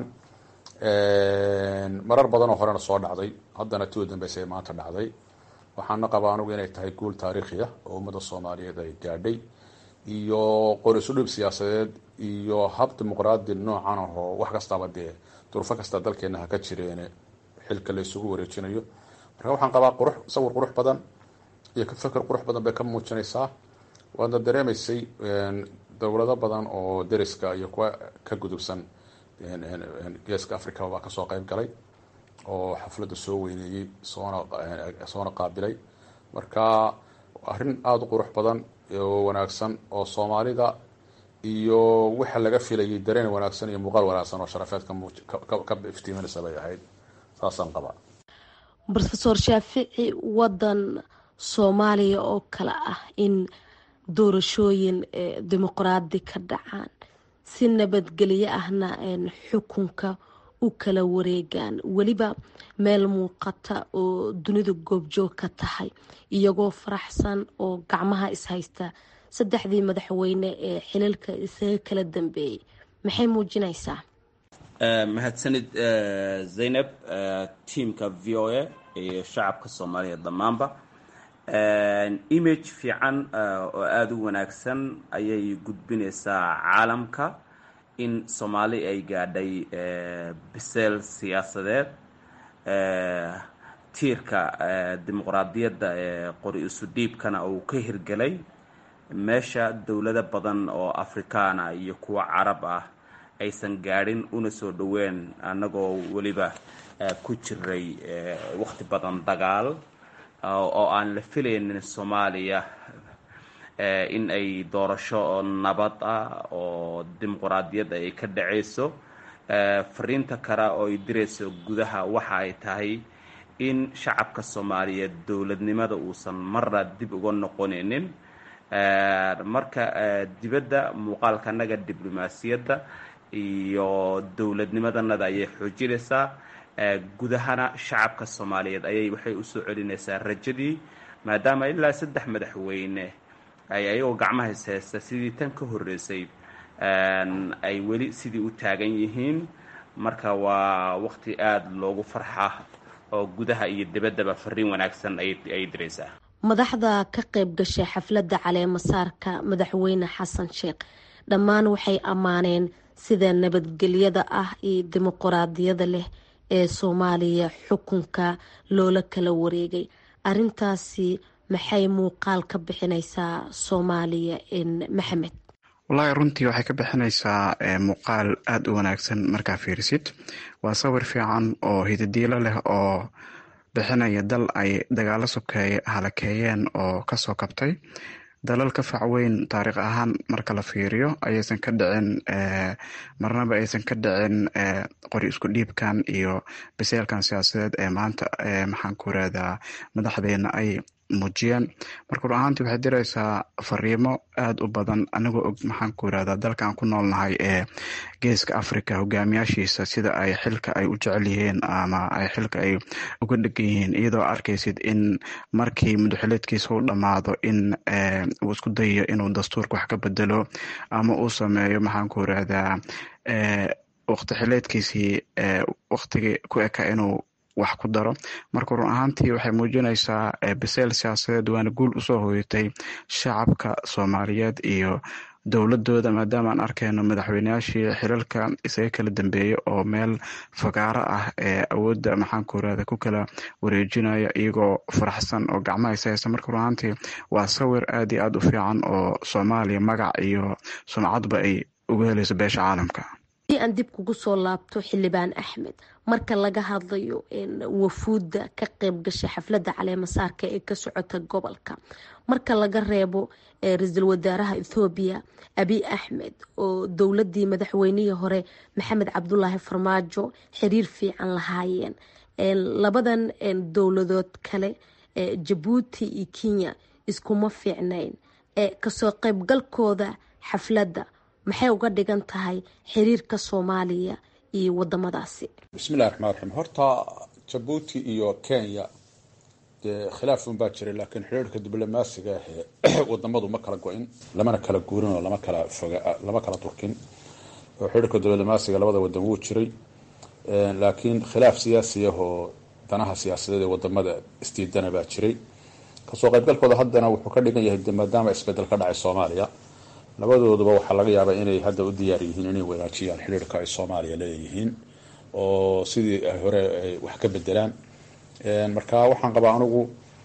marar badan oo horena soo dhacday haddana tii u dambeysa ee maanta dhacday waxaana qabaa anugu inay tahay guul taariikhi ah oo ummadda soomaaliyeed ay gaadhay iyo qor isu dhib siyaasadeed iyo hab dimuqraadi noocan ahoo wax kastaba dee durufo kasta dalkeena ha ka jireene xilka la isugu wareejinayo marka waxaan qabaa qurux sawir qurux badan iyo feker qurux badan bay ka muujinaysaa waadna dareemaysay dowlado badan oo deriska iyo kuwa ka gudubsan geeska africa baa kasoo qayb galay oo xafladda soo weyneeyey soona soona qaabilay marka arrin aada u qurux badan oo wanaagsan oo soomaalida iyo waxa laga filayay dareen wanaagsan iyo muuqaal wanaagsan oo sharafeed ka iftiiminaysa bay ahayd saasaan qabaa rofeor shaafici wadan soomaaliya oo kale ah in doorashooyin dimuqraadi ka dhacaan si nabadgelyo ahna xukunka u kala wareegaan weliba meel muuqata oo dunidu goobjoog ka tahay iyagoo faraxsan oo gacmaha ishaysta saddexdii madaxweyne ee xilalka isaga kala dambeeyey maxay muujinaysaa mahadsanid zaynab tiamka v o a iyo shacabka soomaaliya dhammaanba image fiican oo aada u wanaagsan ayay gudbinaysaa caalamka in soomaali ay gaadhay biseel siyaasadeed tiirka dimuqraadiyadda ee qori isu dhiibkana uu ka hirgelay meesha dowlado badan oo afrikaana iyo kuwa carab ah aysan gaadhin una soo dhoween annagoo weliba ku jiray waqti badan dagaal oo aan la filaynin soomaaliya in ay doorasho nabad ah oo dimuqraadiyad ay ka dhacayso fariinta kale oo ay dirayso gudaha waxa ay tahay in shacabka soomaaliyeed dowladnimada uusan marna dib uga noqonaynin marka dibadda muuqaalkanaga diblomaasiyadda iyo dowladnimadanada ayay xoojinaysaa gudahana shacabka soomaaliyeed ayay waxay usoo celinaysaa rajadii maadaama ilaa saddex madaxweyne ay ayagoo gacmaha is haysta sidii tan ka horreysay ay weli sidii u taagan yihiin marka waa waqti aada loogu farxa oo gudaha iyo dibaddaba fariin wanaagsan ayay diraysaa madaxda ka qayb gashay xafladda caleemasaarka madaxweyne xasan sheekh dhammaan waxay ammaaneen sida nabadgelyada ah iyo dimuquraadiyada leh ee soomaaliya xukunka loola kala wareegay arintaasi maxay muuqaal ka bixinaysaa soomaaliya maxamed wallaahi runtii waxay ka bixinaysaa muuqaal aada u wanaagsan markaa fiirisid waa sawir fiican oo hidadiilo leh oo bixinaya dal ay dagaalo sokeeye halakeeyeen oo kasoo kabtay dalal ka fac weyn taariikh ahaan marka la fiiriyo ayaysan ka dhicin marnaba aysan ka dhicin qori isku dhiibkan iyo biseelkan siyaasadeed ee maanta maxaan ku irahdaa madaxdeena ay muujiyeen marka run ahaantii waxay diraysaa fariimo aada u badan anigoo og maxaan ku irahdaa dalkan ku noolnahay ee geeska africa hogaamiyaashiisa sida ay xilka ay u jecel yihiin ama ay xilka ay uga dhegan yihiin iyadoo arkaysid in markii mudaxileedkiisa u dhammaado in uu isku dayayo inuu dastuurka wax ka bedelo ama uu sameeyo maxaan ku irahdaa waqti xileedkiisii waqtigii ku eka inuu wax ku daro marka run ahaantii waxay muujinaysaa biseel siyaasadeed waana guul usoo hoyatay shacabka soomaaliyeed iyo dowladooda maadaama aan arkayno madaxweyneyaashii xilalka isaga kala dambeeya oo meel fagaaro ah ee awoodda maxaan ku irahda ku kala wareejinaya iyagoo faraxsan oo gacmaha ishaysta marka run ahaantii waa sawir aad iyo aada u fiican oo soomaaliya magac iyo sumcadba ay uga helayso beesha caalamka hadii aan dib kugu soo laabto xildhibaan axmed marka laga hadlayo wafuudda ka qayb gashay xafladda caleemasaarka ee ka socota gobolka marka laga reebo ra-iisul wasaaraha ethoobiya abiy axmed oo dowladii madaxweynihii hore maxamed cabdulaahi farmaajo xiriir fiican lahaayeen labadan dowladood kale jabuuti iyo kenya iskuma fiicnayn kasoo qaybgalkooda xafladda maxay uga dhigan tahay xiriirka soomaaliya iyo wadamadaasi bismillahi raxmaan raxiim horta jabuuti iyo kenya dee khilaaf un baa jiray laakiin xiriirka diblomaasiga ahee wadamadu ma kala go-in lamana kala guurin oo lama kala foga lama kala durkin oo xiriirka diblomaasiga labada wadan wuu jiray laakiin khilaaf siyaasi ah oo danaha siyaasadeed ee wadamada isdiidana baa jiray kasoo qaybgalkooda haddana wuxuu ka dhigan yahay maadaama isbedel ka dhacay soomaaliya labadooduba waxaa laga yaabaa inay hadda u diyaar yihiin inay wanaajiyaan xiriirka ay soomaaliya leeyihiin oo sidii ay hore ay wax ka bedelaan marka waxaan qabaa anigu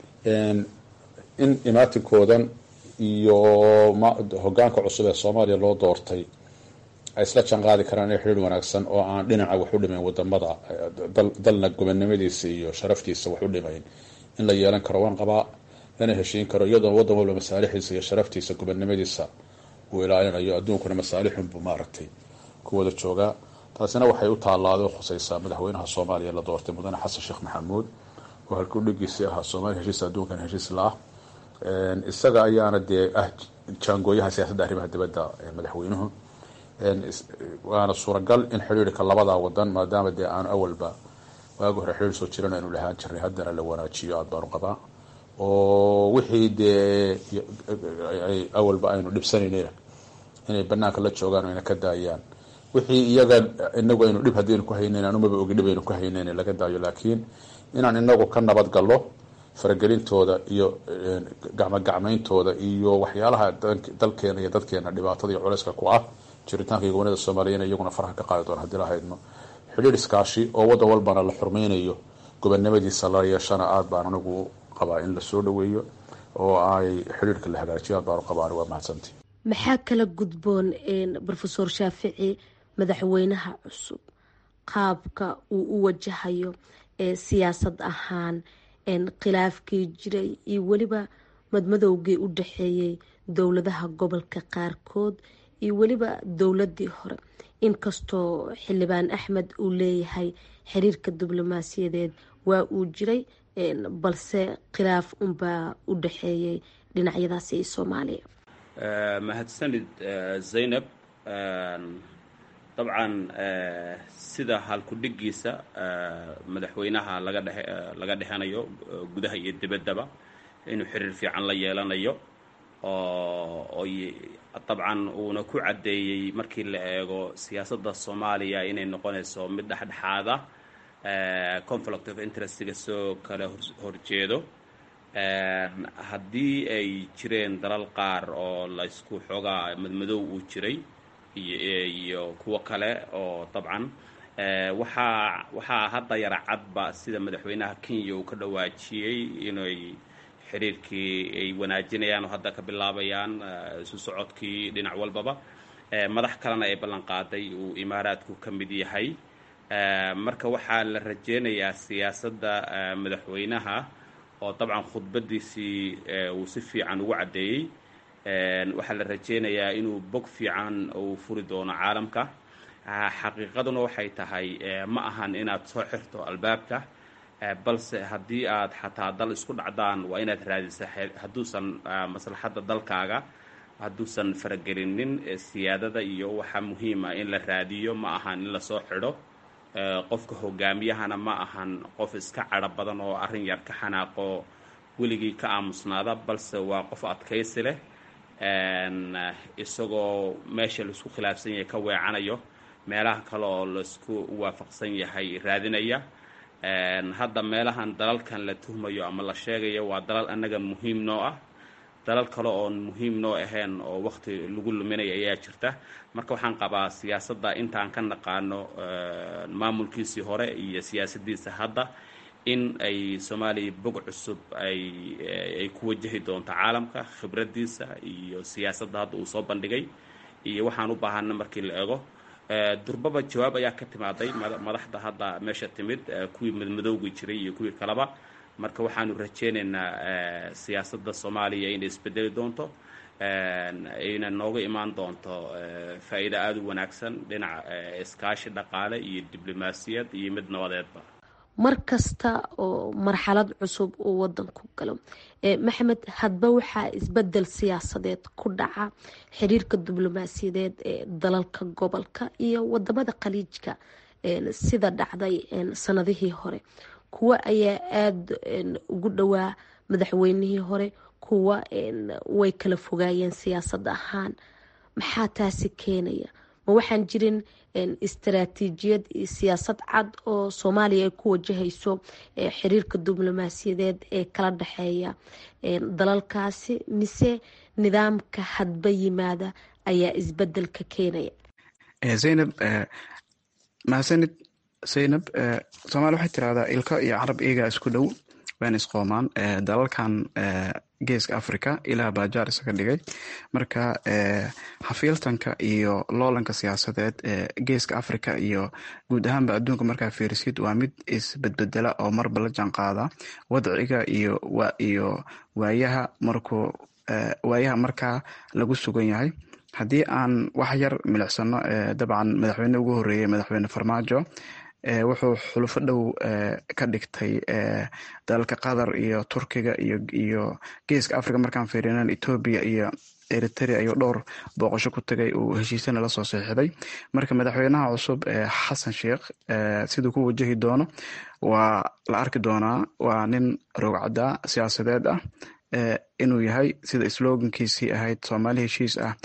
in imaatinkoodan iyo hogaanka cusub ee soomaaliya loo doortay ay isla janqaadi karaan inay xiriir wanaagsan oo aan dhinaca wax u dhimayn wadamada dalna gobonnimadiisa iyo sharaftiisa wax u dhimayn in la yeelan karo waan qabaa lana heshiin karo iyadoo wadan walba masaalixiisa iyo sharaftiisa gobonnimadiisa uu ilaalinayo adduunkuna masaalixunbuu maaragtay ku wada joogaa taasina waxay u taallaaday oo khusaysaa madaxweynaha soomaaliya la doortay mudane xasan sheekh maxamuud oo halkuu dhigiisii ahaa soomaaliya heshiis adduunkan heshiis la ah isaga ayaana dee ah jaangooyaha siyaasadda arrimaha dibadda ee madaxweynuhu waana suuragal in xidhiirka labadaa wadan maadaama dee aanu awalba waagi hore xidhiir soo jiran aynu lahaan jirnay haddana la wanaajiyo aada baanu qabaa oo wixii dee awalba aynu dhibsanaynayna inay banaanka la joogaan o ayna ka daayaan wixii iyaga inagu aynu dhib haddaynu ku haynayn anumaba ogi dhib aynu ku haynayn laga daayo laakiin inaan inagu ka nabad gallo faragelintooda iyo gacmogacmayntooda iyo waxyaalaha dalkeena iyo dadkeena dhibaatada iyo culayska ku ah jiritaanka iyo gobanida soomaaliyana iyaguna faraha ka qaadi doona hadii lahaydno xidhiir iskaashi oo waddan walbana la xurmaynayo gobonnimadiisa la yeeshana aada baan anigu qabaa in lasoo dhaweeyo oo ay xidhiirka la hagaajiyo aad baanu qabaa waa mahadsanti maxaa kala gudboon rofeor shaafici madaxweynaha cusub qaabka uu u wajahayo siyaasad ahaan khilaafkii jiray iyo weliba madmadowgii u dhaxeeyey dowladaha gobolka qaarkood iyo weliba dowladii hore inkastoo xildhibaan axmed uu leeyahay xiriirka diblomaasiyadeed waa uu jiray balse khilaaf unbaa u dhaxeeyey dhinacyadaasi iyo soomaaliya mahadsanid zaynab dabcan sida halkudhigiisa madaxweynaha laga dhe laga dhexanayo gudaha iyo dibaddaba inuu xiriir fiican la yeelanayo oo oy dabcan uuna ku caddeeyey markii la eego siyaasadda soomaaliya inay noqonayso mid dhexdhexaada conflict of interestiga soo kala horjeedo haddii ay jireen dalal qaar oo laysku xoogaa madmadow uu jiray iyo kuwo kale oo dabcan waxaa waxaa hadda yara cadba sida madaxweynaha kenya uu ka dhawaajiyey inay xiriirkii ay wanaajinayaan oo hadda ka bilaabayaan isu socodkii dhinac walbaba madax kalena ay ballan qaaday uu imaaraadku ka mid yahay marka waxaa la rajeynayaa siyaasadda madaxweynaha oo dabcan khudbadiisii uu si fiican ugu caddeeyey waxaa la rajeynayaa inuu bog fiican uu furi doono caalamka xaqiiqaduna waxay tahay ma ahan inaad soo xirto albaabka balse haddii aad xataa dal isku dhacdaan waa inaad raadisa hadduusan maslaxadda dalkaaga hadduusan faragelinin siyaadada iyo waxaa muhiima in la raadiyo ma ahan in lasoo xidho qofka hogaamiyahana ma ahan qof iska cadho badan oo arrin yar ka xanaaqo weligii ka aamusnaada balse waa qof adkaysi leh isagoo meesha laisku khilaafsan yahay ka weecanayo meelaha kale oo laisku waafaqsan yahay raadinaya hadda meelahan dalalkan la tuhmayo ama la sheegayo waa dalal annaga muhiim noo ah dalal kale oon muhiim noo ahayn oo waqti lagu luminaya ayaa jirta marka waxaan qabaa siyaasadda intaan ka naqaano maamulkiisii hore iyo siyaasaddiisa hadda in ay soomaaliya bog cusub ay ay ku wajahi doonto caalamka khibraddiisa iyo siyaasadda hadda uu soo bandhigay iyo waxaan u baahana markii la ego durbaba jawaab ayaa ka timaaday madaxda hadda meesha timid kuwii madmadowgi jiray iyo kuwii kaleba marka waxaanu rajeynaynaa siyaasadda soomaaliya inay isbedeli doonto ayna nooga imaan doonto faa'iido aada u wanaagsan dhinaca iskaashi dhaqaale iyo diblomaasiyad iyo mid nabadeedba mar kasta oo marxalad cusub uu wadanku galo maxamed hadba waxaa isbedel siyaasadeed ku dhaca xiriirka diblomaasiyadeed ee dalalka gobolka iyo wadamada khaliijka sida dhacday sanadihii hore kuwa ayaa aada ugu dhowaa madaxweynihii hore kuwa way kala fogaayeen siyaasad ahaan maxaa taasi keenaya ma waxaan jirin istaraatiijiyad iyo siyaasad cad oo soomaaliya ay ku wajahayso xiriirka diblomaasiyadeed ee kala dhexeeya dalalkaasi mise nidaamka hadba yimaada ayaa isbedelka keenaya zaynab mahadsanid zaynab soomaaliya waxay tirahdaa ilko iyo carab iyagaa isku dhow waana isqoomaan dalalkan geeska africa ilaa baajaar isaga dhigay marka xafiiltanka iyo loolanka siyaasadeed ee geeska africa iyo guud ahaanba adduunka markaa fiirisid waa mid isbedbedela oo marba la jaan qaada wadciga iyo iyo waayaha markuu waayaha markaa lagu sugan yahay haddii aan wax yar milicsano dabcan madaxweyne ugu horeeyey madaxweyne farmaajo wuxuu xulufo dhow ka dhigtay dalalka qatar iyo turkiga iyo geeska africa markaan fiirinan etoobiya iyo eritrea ayuu dhowr booqasho ku tagay uu heshiisana lasoo seexiday marka madaxweynaha cusub xasan sheikh siduu ku wajahi doono waa la arki doonaa waa nin rogcada siyaasadeed ah inuu yahay sida slogankiisii ahayd soomaali heshiis ah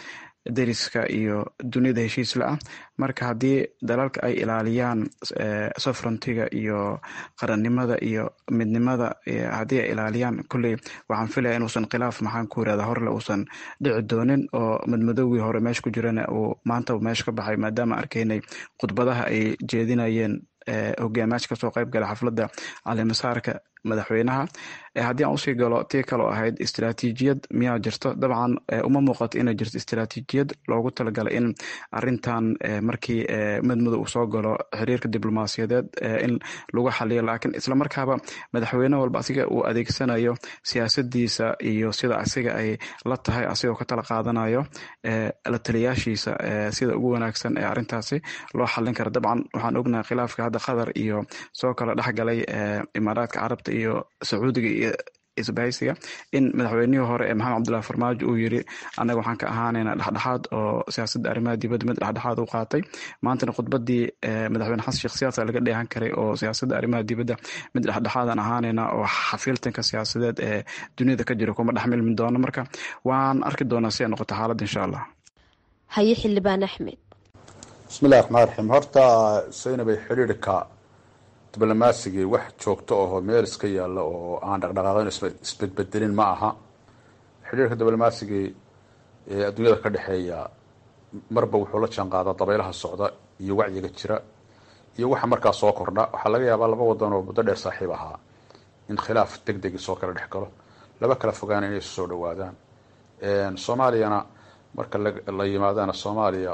deriska iyo dunida heshiisla ah marka haddii dalalka ay ilaaliyaan sovereigntiga iyo qarannimada iyo midnimada haddii ay ilaaliyaan kulley waxaan filaya inuusan khilaaf maxaan ku yirahda horle uusan dhici doonin oo madmadowgii hore meesha ku jirana uu maanta meesha ka baxay maadaama arkaynay khudbadaha ay jeedinayeen hogaamayaasha kasoo qayb gala xafladda calimasaarka madaxweynaha haddii aan usii galo tii kaloo ahayd istaraatiijiyad miyaa jirto dabcan uma muuqato inay jirto istaraatiijiyad loogu talagalay in arintan markii madmadow uu soo galo xiriirka diblomaasiyadeed in lagu xaliyo laakiin islamarkaaba madaxweyne walba asiga uu adeegsanayo siyaasadiisa iyo sida asiga ay la tahay asigoo ka tala qaadanayo la taliyaashiisa sida ugu wanaagsan ee arintaasi loo xalin kara dabcan waxaan ognahay khilaafka hadda qatar iyo soo kala dhexgalay imaaraadka carabta iyo sacuudiga iyo isbahaysiga in madaxweynihii hore ee maxamed cabdullahi farmaajo uu yiri annaga waxaan ka ahaanayna dhexdhexaad oo siyaasadda arrimaha dibadda mid dhexdhexaad u qaatay maantana khudbadii madaxweyne xasan sheekh siyaasa laga dheehan karay oo siyaasadda arrimaha dibadda mid dhexdhexaadan ahaanayna oo xafiiltanka siyaasadeed ee duniyada ka jira kuma dhexmilmi doono marka waan arki doonaa si ay noqoto xaaladda insha allah haye xildhibaan axmed bismillahi raxmaan raxiim horta saynabay xidhiirka diblomasigii wax joogto ahoo meel iska yaalla oo aan dhaqdhaqaaqin isbedbedelin ma aha xidhiirka diblomasigii ee adduunyada ka dhexeeya marba wuxuu la jaan qaadaa dabaylaha socda iyo wacyiga jira iyo waxa markaa soo kordha waxaa laga yaabaa laba wadan oo muddo dheer saaxiib ahaa in khilaaf deg degi soo kala dhex galo laba kala fogaana inay soo dhawaadaan soomaaliyana marka la yimaadana soomaaliya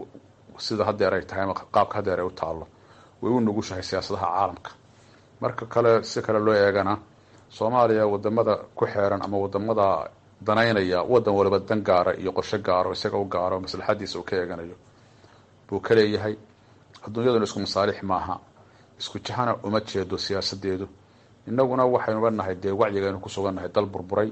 sida hadeer ay tahay ama qaabka hadeer ay u taalo way u nugushahay siyaasadaha caalamka marka kale si kale loo eegana soomaaliya wadamada ku xeeran ama wadamada danaynaya wadan waliba dan gaara iyo qorshe gaaro isaga u gaaro maslaxadiisa uu ka eeganayo buu ka leeyahay adduunyaduna isku masaalix maaha isku jahana uma jeedo siyaasadeedu inaguna waxaynuba nahay dee wacyigaynu ku sugannahay dal burburay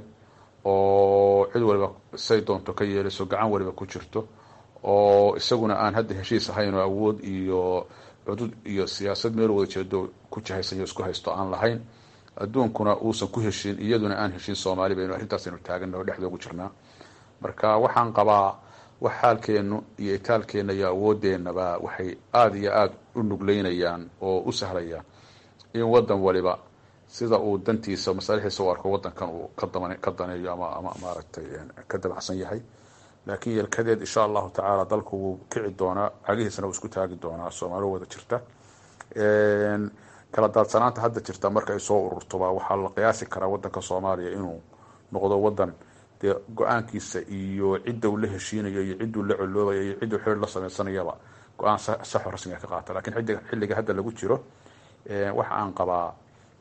oo cid waliba say doonto ka yeelayso gacan waliba ku jirto oo isaguna aan hadda heshiis ahayn oo awood iyo cudud iyo siyaasad meel wada jeedo ku jahaysanyo isku haysto aan lahayn adduunkuna uusan ku heshiin iyaduna aan heshiin soomaali baynu arrintaasaynu taaganaho dhexda ugu jirnaa marka waxaan qabaa wax xaalkeenu iyo itaalkeena iyo awoodeenaba waxay aada iyo aada u nugleynayaan oo u sahlayaan in wadan waliba sida uu dantiisa masaalixiisa u arko wadankan uu ka daneeyo ama ama maaragtay ka dabacsan yahay laakiin yelkadeed insha allahu tacaala dalku wuu kici doonaa cagihiisana wuu isku taagi doonaa soomaali wada jirta kala daadsanaanta hadda jirta marka ay soo ururtoba waxaa la qiyaasi karaa wadanka soomaaliya inuu noqdo wadan dee go-aankiisa iyo cidda uu la heshiinayo iyo cidduu la coloobayo iyo cidduu xiriir la sameysanayaba go-aan saxo rasmiga ka qaata lakiin xilliga hadda lagu jiro waxa aan qabaa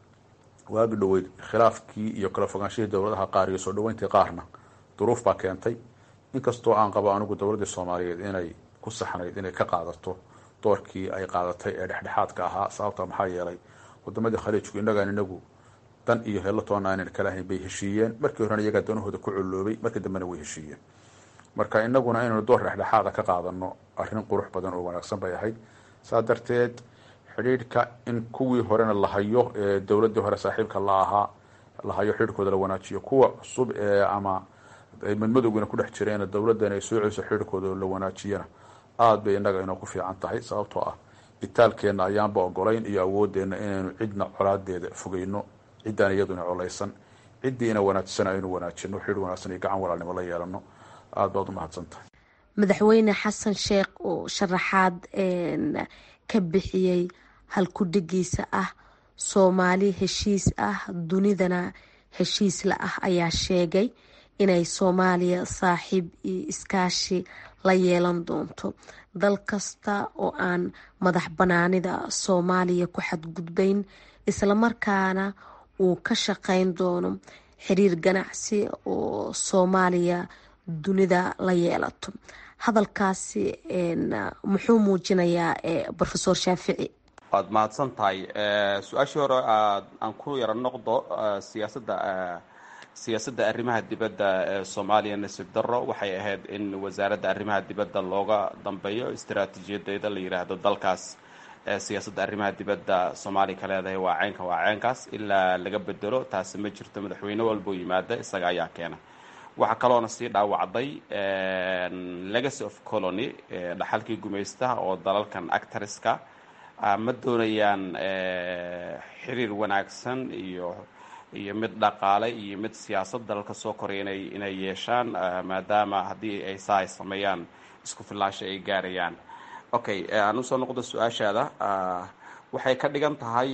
waagi dhaweyd khilaafkii iyo kala fogaanshihii dowladaha qaar iyo soo dhaweyntii qaarna duruuf baa keentay inkastoo aan qabo anigu dowladdii soomaaliyeed inay ku saxnayd inay ka qaadato doorkii ay qaadatay ee dhexdhexaadka ahaa sababta maxaa yeelay wadamadii khaliijku innagaan inagu dan iyo hello toona aanan kala ahayn bay heshiiyeen markii horena iyagaa danahooda ku coloobay markii dambena way heshiiyeen marka inaguna inaynu door dhexdhexaada ka qaadano arrin qurux badan oo wanaagsan bay ahayd saa darteed xidhiidhka in kuwii horena la hayo ee dowladdii hore saaxiibka la ahaa la hayo xidhiidhkooda la wanaajiyo kuwa cusub ee ama ay madmadowgina ku dhex jireen dowladdan ay soo celiso xidhiidhkooda la wanaajiyana aada bay innaga inoo ku fiican tahay sababtoo ah itaalkeenna ayaanba ogolayn iyo awoodeenna inaynu cidna colaadeeda fogeyno ciddaan iyaduna colaysan ciddii ina wanaajisana aynu wanaajino xidhiidh wanaagsan iyo gacan walaalnimo la yeelano aada baad u mahadsan tahay madaxweyne xasan sheekh oo sharaxaad ka bixiyey halkudhigiisa ah soomaali heshiis ah dunidana heshiis la ah ayaa sheegay inay soomaaliya saaxiib iyo iskaashi la yeelan doonto dal kasta oo aan madax banaanida soomaaliya ku xadgudbayn islamarkaana uu ka shaqeyn doono xiriir ganacsi oo soomaaliya dunida la yeelato hadalkaasi muxuu muujinayaa rofesor shaafici waad mahadsan tahay su-aashii hore aan ku yaro noqdo siyaasadda siyaasadda arrimaha dibadda ee soomaaliya nasiib darro waxay ahayd in wasaaradda arrimaha dibadda looga dambeeyo istaraatiijiyadeeda la yidhaahdo dalkaas siyaasadda arrimaha dibadda soomaaliya ka leedahay waa ceynka waa ceynkaas ilaa laga bedelo taasi ma jirto madaxweyne walbuu yimaada isaga ayaa keena waxaa kaloona sii dhaawacday legacy of colony dhaxalkii gumaystaha oo dalalkan actariska ma doonayaan xiriir wanaagsan iyo iyo mid dhaqaale iyo mid siyaasad dalalka soo koraya inay inay yeeshaan maadaama haddii ay saa ay sameeyaan isku filaasha ay gaarayaan okay aan usoo noqdo su-aashaada waxay ka dhigan tahay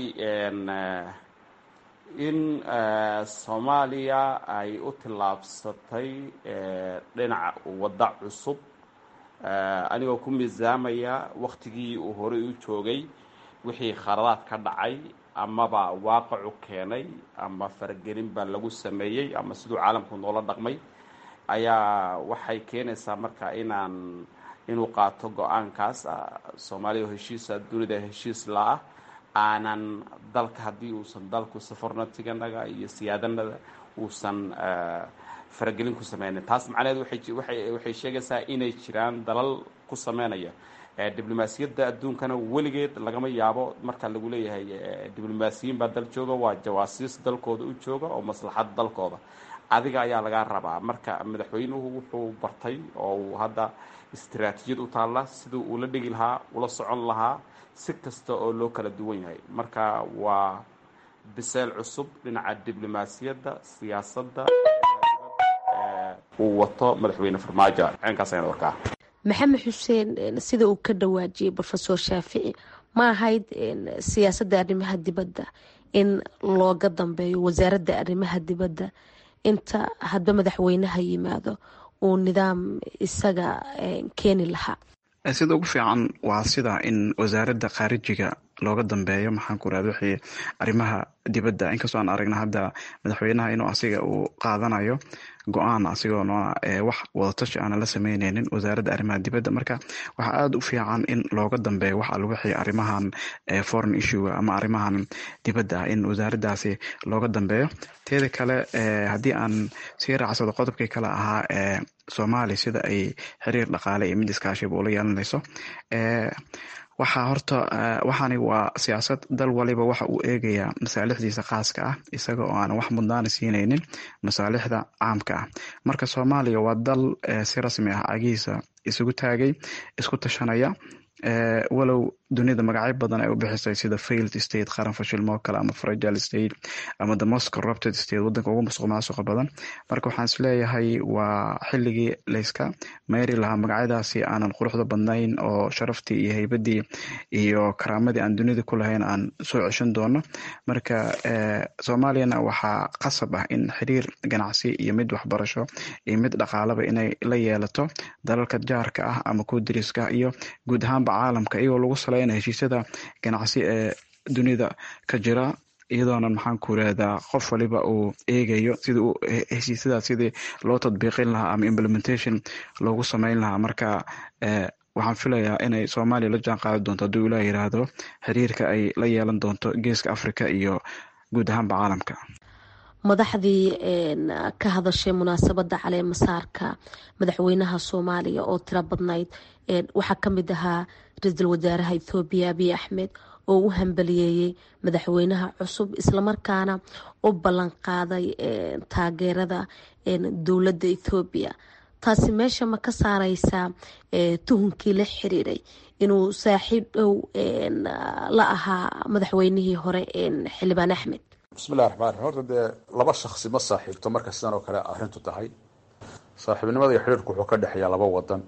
in soomaaliya ay u tillaabsatay dhinaca wadda cusub anigoo ku miisaamaya waktigii uu horey u joogay wixii khaladaad ka dhacay amaba waaqacu keenay ama faragelin baa lagu sameeyey ama siduu caalamku noola dhaqmay ayaa waxay keenaysaa marka inaan inuu qaato go-aankaas soomaaliya oo heshiisa dunida heshiis la-ah aanan dalka haddii uusan dalku safornatiganaga iyo siyaadanada uusan faragelin ku sameynin taas macnaheed waxay sheegaysaa inay jiraan dalal ku sameynaya diblomaasiyadda adduunkana weligeed lagama yaabo marka lagu leeyahay diblomaasiyiin baa dal jooga waa jawaasiis dalkooda u jooga oo maslaxad dalkooda adiga ayaa lagaa rabaa marka madaxweynuhu wuxuu bartay oo uu hadda istaraatiijiyad u taalla siduu ula dhigi lahaa ula socon lahaa si kasta oo loo kala duwan yahay marka waa biseel cusub dhinaca diblomaasiyadda siyaasadda uu wato madaxweyne farmaajo ceenkaas ayaan warkaa maxamed xuseen sida uu ka dhawaajiyey rofesor shaafici ma ahayd siyaasadda arrimaha dibadda in looga dambeeyo wasaaradda arrimaha dibadda inta hadba madaxweynaha yimaado uu nidaam isaga keeni lahaa sida ugu fiican waa sida in wasaaradda khaarijiga looga dambeeyo maxaan ku irahda wixii arrimaha dibadda inkastoo aan aragna hadda madaxweynaha inuu asiga uu qaadanayo go-aan asigoona wax wadatashi aana la sameyneynin wasaaradda arrimaha dibadda marka waxaa aada u fiican in looga dambeeyo wax al wixii arrimahan foreign issue ama arrimahan dibadda ah in wasaaraddaasi looga dambeeyo teeda kale haddii aan sii raacsado qodobkii kale ahaa ee soomaaliya sida ay xiriir dhaqaale iyo mid iskaashiba ula yeelanayso waxaa horta waxaani waa siyaasad dal waliba waxa uu eegayaa masaalixdiisa khaaska ah isaga oo aan wax mudnaana siineynin masaalixda caamka ah marka soomaaliya waa dal si rasmi ah cagihiisa isugu taagay isku tashanaya walow dunida magacyo badan ay u bixisay sida failed state qaran fashilmoo kale ama fragile state ama the most corrupted state wadanka ugu musuq maasuqa badan marka waxaan isleeyahay waa xilligii layska meyri lahaa magacyadaasi aanan quruxda badnayn oo sharaftii iyo heybadii iyo karaamadii aan dunida ku lahayn aan soo ceshan doono marka soomaaliyana waxaa qasab ah in xiriir ganacsi iyo mid waxbarasho iyo mid dhaqaalaba inay la yeelato dalalka jaarka ah ama kuwa dariska ah iyo guud ahaanba caalamka iyagoo lagu saleyna heshiisyada ganacsi ee dunida ka jira iyadoonan maxaan ku irahdaa qof waliba uu eegayo sida heshiisyadaas sidii loo tadbiiqin lahaa ama implementation loogu sameyn lahaa marka waxaan filayaa inay soomaaliya la jaan qaadi doonto hadduu ilaah yiraahdo xiriirka ay la yeelan doonto geeska africa iyo guud ahaanba caalamka madaxdii ka hadashay munaasabadda caleemasaarka madaxweynaha soomaaliya oo tiro badnayd waxaa ka mid ahaa ra-iisul wasaaraha ethoobiya abiy axmed oo u hambaliyeeyey madaxweynaha cusub islamarkaana u ballan qaaday taageerada dowladda ethoobiya taasi meesha ma ka saareysaa tuhunkii la xiriiray inuu saaxiib dhow la ahaa madaxweynihii hore xildhibaan axmed bismillahi raxmaan raxiim horta dee laba shaksi ma saaxiibto marka sidan oo kale arrintu tahay saaxiibnimada iyo xidhiirku wuxuu ka dhexeeyaa laba wadan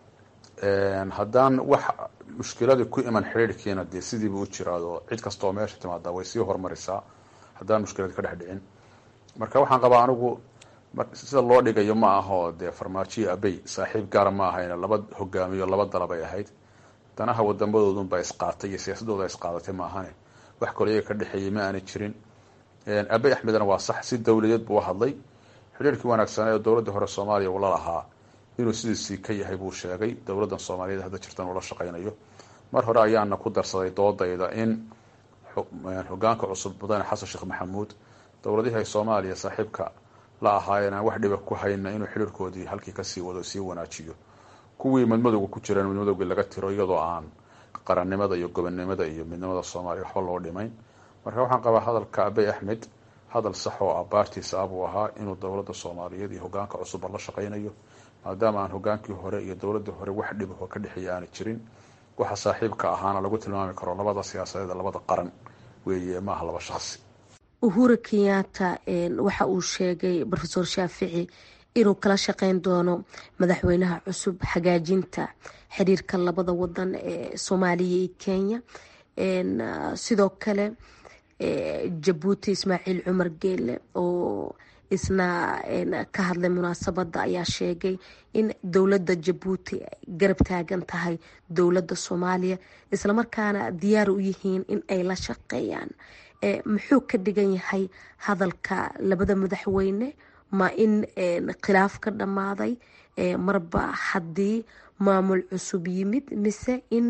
haddaan wax mushkiladii ku iman xidhiirkiina dee sidiiba u jiraado cid kastaoo meesha timaada way sii hormarisaa haddaan mushkilad ka dhex dhicin marka waxaan qabaa anigu sida loo dhigayo ma aho dee farmaajiyo abey saaxiib gaara ma ahayna laba hogaamiyo laba dalabay ahayd danaha wadamadoodunbaa isqaatay iyo siyaasadooda isqaadatay ma ahane wax kaloo iyaga ka dhexeeyey ma aanay jirin abey axmedna waa sax si dowladeed buu u hadlay xidhiirkii wanaagsanaa ee dowladda hore soomaaliya uu la lahaa inuu sidiisii ka yahay buu sheegay dowladdan soomaaliyeed hadda jirtan ula shaqaynayo mar hore ayaana ku darsaday doodayda in hogaanka cusub mudane xasan sheekh maxamuud dowladihii ay soomaaliya saaxiibka la ahaayeen aan wax dhiba ku hayna inuu xidhiirkoodii halkii kasii wado sii wanaajiyo kuwii madmadowga ku jireen madmadowgii laga tiro iyadoo aan qarannimada iyo gobonnimada iyo midnimada soomaaliya waxba loo dhimayn marka waxaan qabaa hadalka abey axmed hadal sax oo abaartiisa ah buu ahaa inuu dowladda soomaaliyeed iyo hogaanka cusubba la shaqaynayo maadaama aan hogaankii hore iyo dowladda hore wax dhib oo ka dhexeeya aana jirin waxa saaxiibka ahaana lagu tilmaami karo labada siyaasadeed labada qaran weeye maaha laba shaqsi uhura kenyatta waxa uu sheegay rofeor shaafici inuu kala shaqeyn doono madaxweynaha cusub hagaajinta xiriirka labada wadan ee soomaaliya iyo kenya sidoo kale jabuuti ismaaciil cumar geele oo isna ka hadlay munaasabada ayaa sheegay in dowladda jabuuti garab taagan tahay dowladda soomaaliya islamarkaana diyaar u yihiin in ay la shaqeeyaan muxuu ka dhigan yahay hadalka labada madaxweyne ma in khilaaf ka dhammaaday marba haddii maamul cusub yimid mise in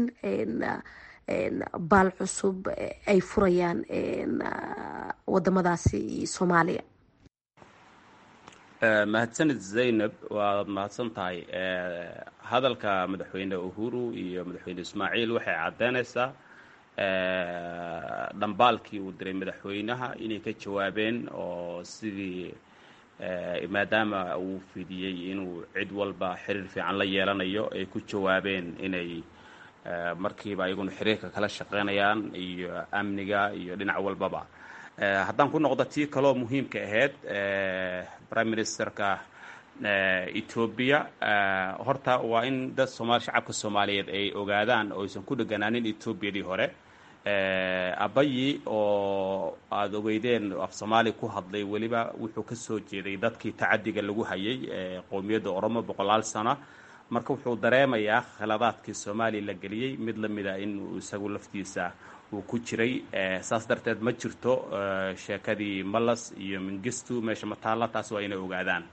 baal cusub ay furayaan wadamadaasi soomaaliya mahadsanid zaynab waad mahadsan tahay hadalka madaxweyne uhuru iyo madaxweyne ismaaciil waxay caddeynaysaa dhambaalkii uu diray madaxweynaha inay ka jawaabeen oo sidii maadaama uu fidiyey inuu cid walba xiriir fiican la yeelanayo ay ku jawaabeen inay markiiba ayaguna xiriirka kala shaqeynayaan iyo amniga iyo dhinac walbaba haddaan ku noqdo tii kaloo muhiimka ahayd prime ministerka etoobiya horta waa in dad sooma shacabka soomaaliyeed ay ogaadaan oo aysan ku dheganaanin etoobiyadii hore abayi oo aada ogeydeen af soomaali ku hadlay weliba wuxuu ka soo jeeday dadkii tacadiga lagu hayay qowmiyadda oromo boqolaal sano marka wuxuu dareemayaa khaladaadkii soomaaliya la geliyey mid lamida in isagu laftiisa uu ku jiray saas darteed ma jirto sheekadii malas iyo mingistu meesha mataalla taas waa inay ogaadaan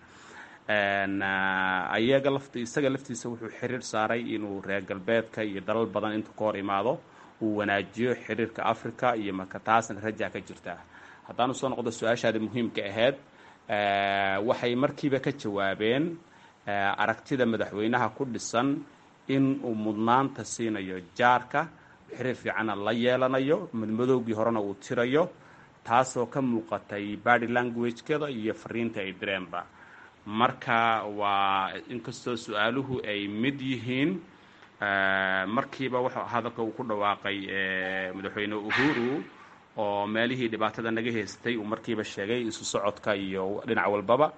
ayaga laft isaga laftiisa wuxuu xiriir saaray inuu reer galbeedka iyo dalal badan intuu ka hor imaado uu wanaajiyo xiriirka africa iyo marka taasna rajaa ka jirta haddaan usoo noqdo su-aashaadi muhiimka ahayd waxay markiiba ka jawaabeen aragtida madaxweynaha ku dhisan in uu mudnaanta siinayo jaarka xiriir fiicanna la yeelanayo madmadowgii horena uu tirayo taasoo ka muuqatay body languagekeda iyo fariinta ay direenba marka waa inkastoo su-aaluhu ay mid yihiin markiiba w hadalka uu ku dhawaaqay madaxweyne uhuru oo meelihii dhibaatada naga haystay uu markiiba sheegay isu socodka iyo dhinac walbaba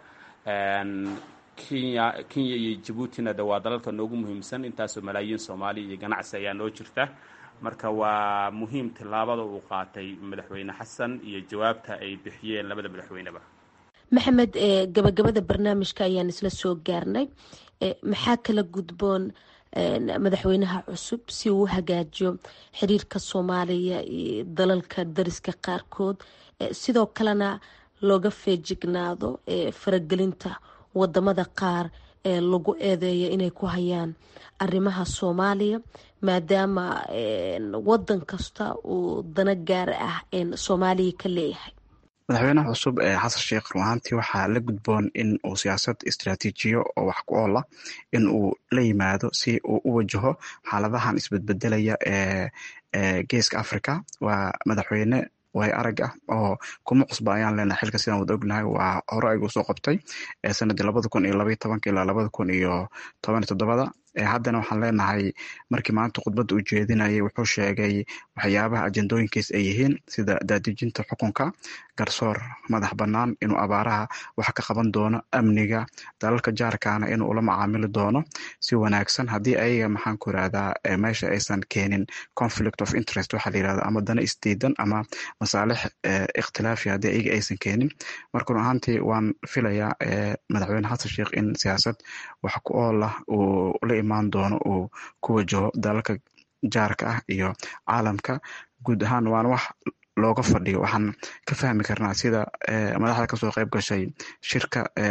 kenya kenya iyo jabuutina de waa dalalka noogu muhiimsan intaasoo malaayiin soomaaliya iyo ganacsi ayaa noo jirta marka waa muhiim tillaabada uu qaatay madaxweyne xasan iyo jawaabta ay bixiyeen labada madaxweyneba maxamed gabagabada barnaamijka ayaan isla soo gaarnay maxaa kala gudboon madaxweynaha cusub si uu u hagaajiyo xiriirka soomaaliya iyo dalalka dariska qaarkood sidoo kalena looga feejignaado faragelinta wadamada qaar ee lagu eedeeyo inay ku hayaan arrimaha soomaaliya maadaama wadan kasta uu dana gaar ah soomaaliya ka leeyahay madaxweynaha cusub ee xasan sheekh run ahaantii waxaa la gudboon in uu siyaasad istraatiijiyo oo wax ku oola in uu la yimaado si uu u wajaho xaaladahan isbedbedelaya ee geeska africa waa madaxweyne way arag ah oo kuma cusba ayaan leenahay xilka sidaan wada ognahay waa hore aygu soo qabtay sanadii labada kun iyo labaiy tobanka ilaa labada kun iyo toban iyo toddobada haddana waxaan leenahay markii maanta khudbadda uu jeedinayay wuxuu sheegay waxyaabaha ajendooyinkiis ay yihiin sida daadejinta xukunka garsoor madax bannaan inuu abaaraha wax ka qaban doono amniga dalalka jaarkaana inuu ula macaamili doono si wanaagsan haddii ayaga maxaan ku irahdaa meesha aysan keenin conflict of interest waxaa la yirahda ama dana isdiidan ama masaalix ikhtilaafi haddii ayaga aysan keenin marka run ahaantii waan filayaa madaxweyne xasan sheekh in siyaasad wax ku ool ah uu la imaan doono uu ku wajaho dalalka jaarka ah iyo caalamka guud ahaan waana wax looga fadhiyo waxaan ka fahmi karnaa sida madaxda kasoo qayb gashay shirka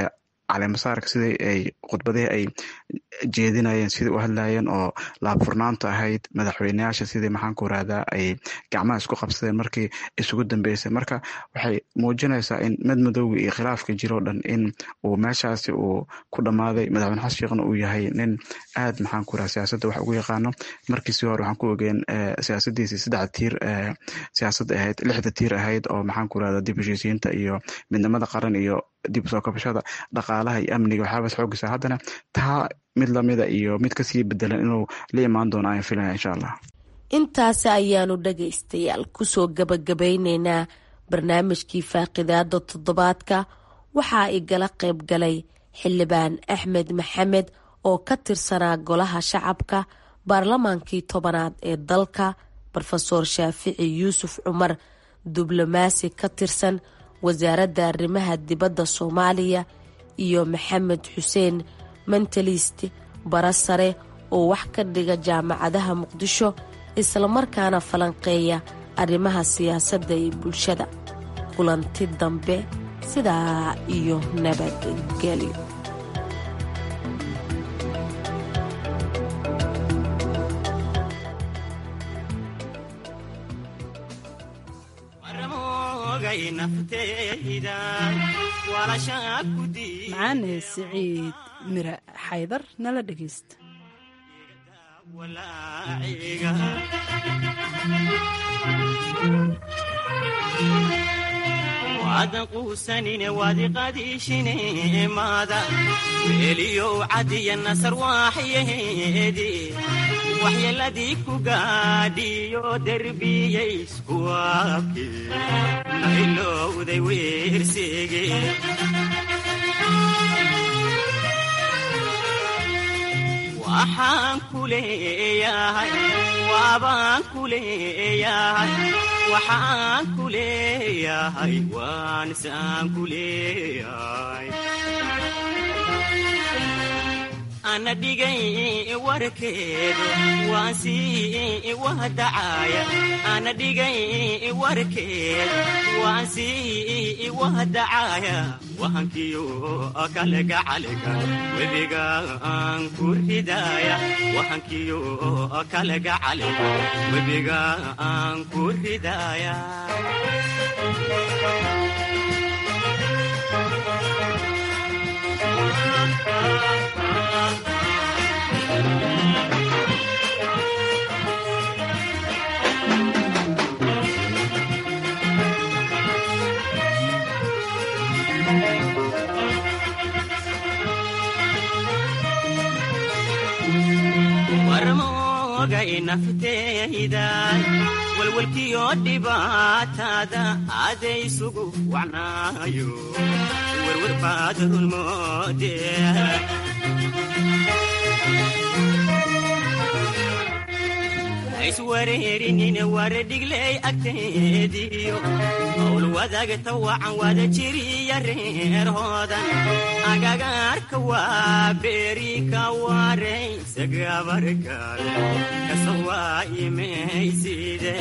caleemasaarka sidii ay khudbadihii ay jeedinayeen sidii u hadlayeen oo laabfurnaanta ahayd madaxweyneyaasha sidii maxaanku irahdaa ay gacmaha isku qabsadeen markii isugu dambeysay marka waxay muujinaysaa in madmadowga iyo khilaafka jiroo dhan in uu meeshaasi uu ku dhammaaday madaxweyne xasan sheekhna uu yahay nin aad maxaanku irahda siyaasadda wax ugu yaqaano markiisii hore waxaan ku ogeen siyaasadiisii saddexda tiir siyaasadda ahayd lixda tiir ahayd oo maxaanku irahda dib heshiisiinta iyo midnimada qaran iyo dib usoo kabashada dhaqaalaha iyo amniga waxyaabas xoogisa haddana taa mid lamida iyo mid kasii bedelan inuu la imaan doono ayaan filaya insha allah intaasi ayaanu dhagaystayaal kusoo gabagabayneynaa barnaamijkii faaqidaada toddobaadka waxaa igala qayb galay xildhibaan axmed maxamed oo ka tirsanaa golaha shacabka baarlamaankii tobanaad ee dalka rofeor shaafici yuusuf cumar diblomaasi ka tirsan wasaaradda arrimaha dibadda soomaaliya iyo maxamed xuseen mentalist bara sare oo wax ka dhiga jaamacadaha muqdisho islamarkaana falanqeeya arrimaha siyaasadda iyo bulshada kulanti dambe sidaa iyo nabadgelyo macaane siciid mire xaydar nala dhegaysta waadan quusanine waadi qadiishine maada weeliyow cadiya nasar waaxyaheedi waxyeeladii ku gaadhiyo derbiyaysku waabke nailowday weersege waxaan ku leeyahay waabaan ku leeyahay waxaan ku leeyahay waan saan ku leeyahay ana dhigay warkeedu waan sii wahdacaya ana dhigay warkeedu waan sii wahdacaya wahankiyo kalega calega webiga aan ku ridaya wahankiyo kalega calega webiga aan ku ridaya warmoogay nafteyday walwalkiyo dhibaatada adaysugu wacnaayo werwer baad rulmoode iswareerinine waredhigley agteediyo howl wadaagta wacan wada jiriya reerhoodan agagaarka waa beeri ka waraysa gabarkaal kasawaa imayside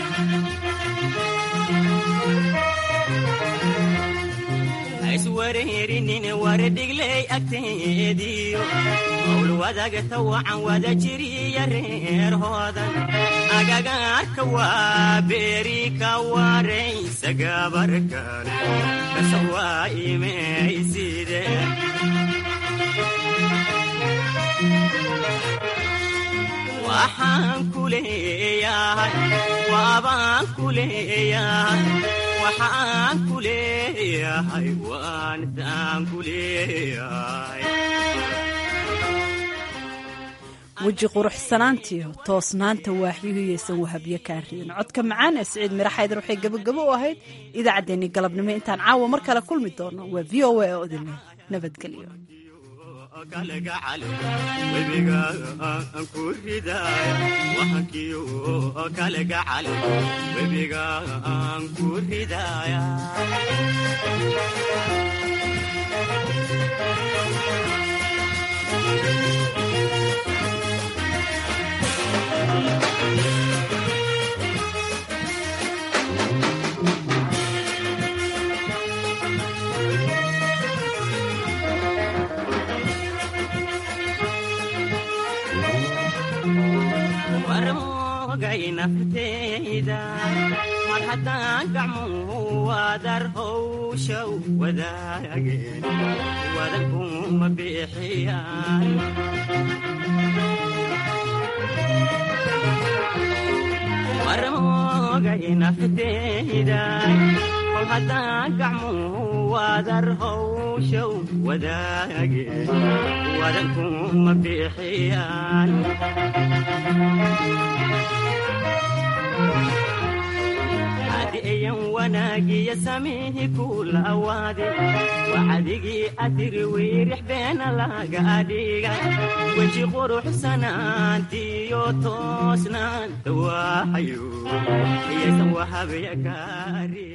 iswareerinine waredhigley agteediyo howl wadaagta wacan wada jiriya reerhoodan agagaarka waa beeri ka waraysa gabarkaal kasawaa imayside waxaan ku leeyahay waabaan ku leeyahay waxaan ku leeyahay waan saan ku leeyahay weji quruxsanaantiyo toosnaanta waaxyuhiyaysan wahabyo kaa riin codka macaan ee siciid mira xaydar waxay gebagabo u ahayd idaacaddeenii galabnimo intaan caawa mar kale kulmi doono waa v o a oo idinle nabadgelyo kalega calega webiga aan ku ridaya wahankiyo kalega calega webiga aan ku ridaya fidayday mar haddaan gacmuhu wadar howshow wadaageen wadankuma bixiyaan marmogayna fidayday kol haddaan gacmuhu wadar howshow wadaageen wadankuma bixiyaan adiyan wanaagiya samihi kula awaade waxadigii adiri wiirix beena laga adhiga weji quruxsanaantiyo toosnaan dawaaxayo iyaysan wahabaya kaari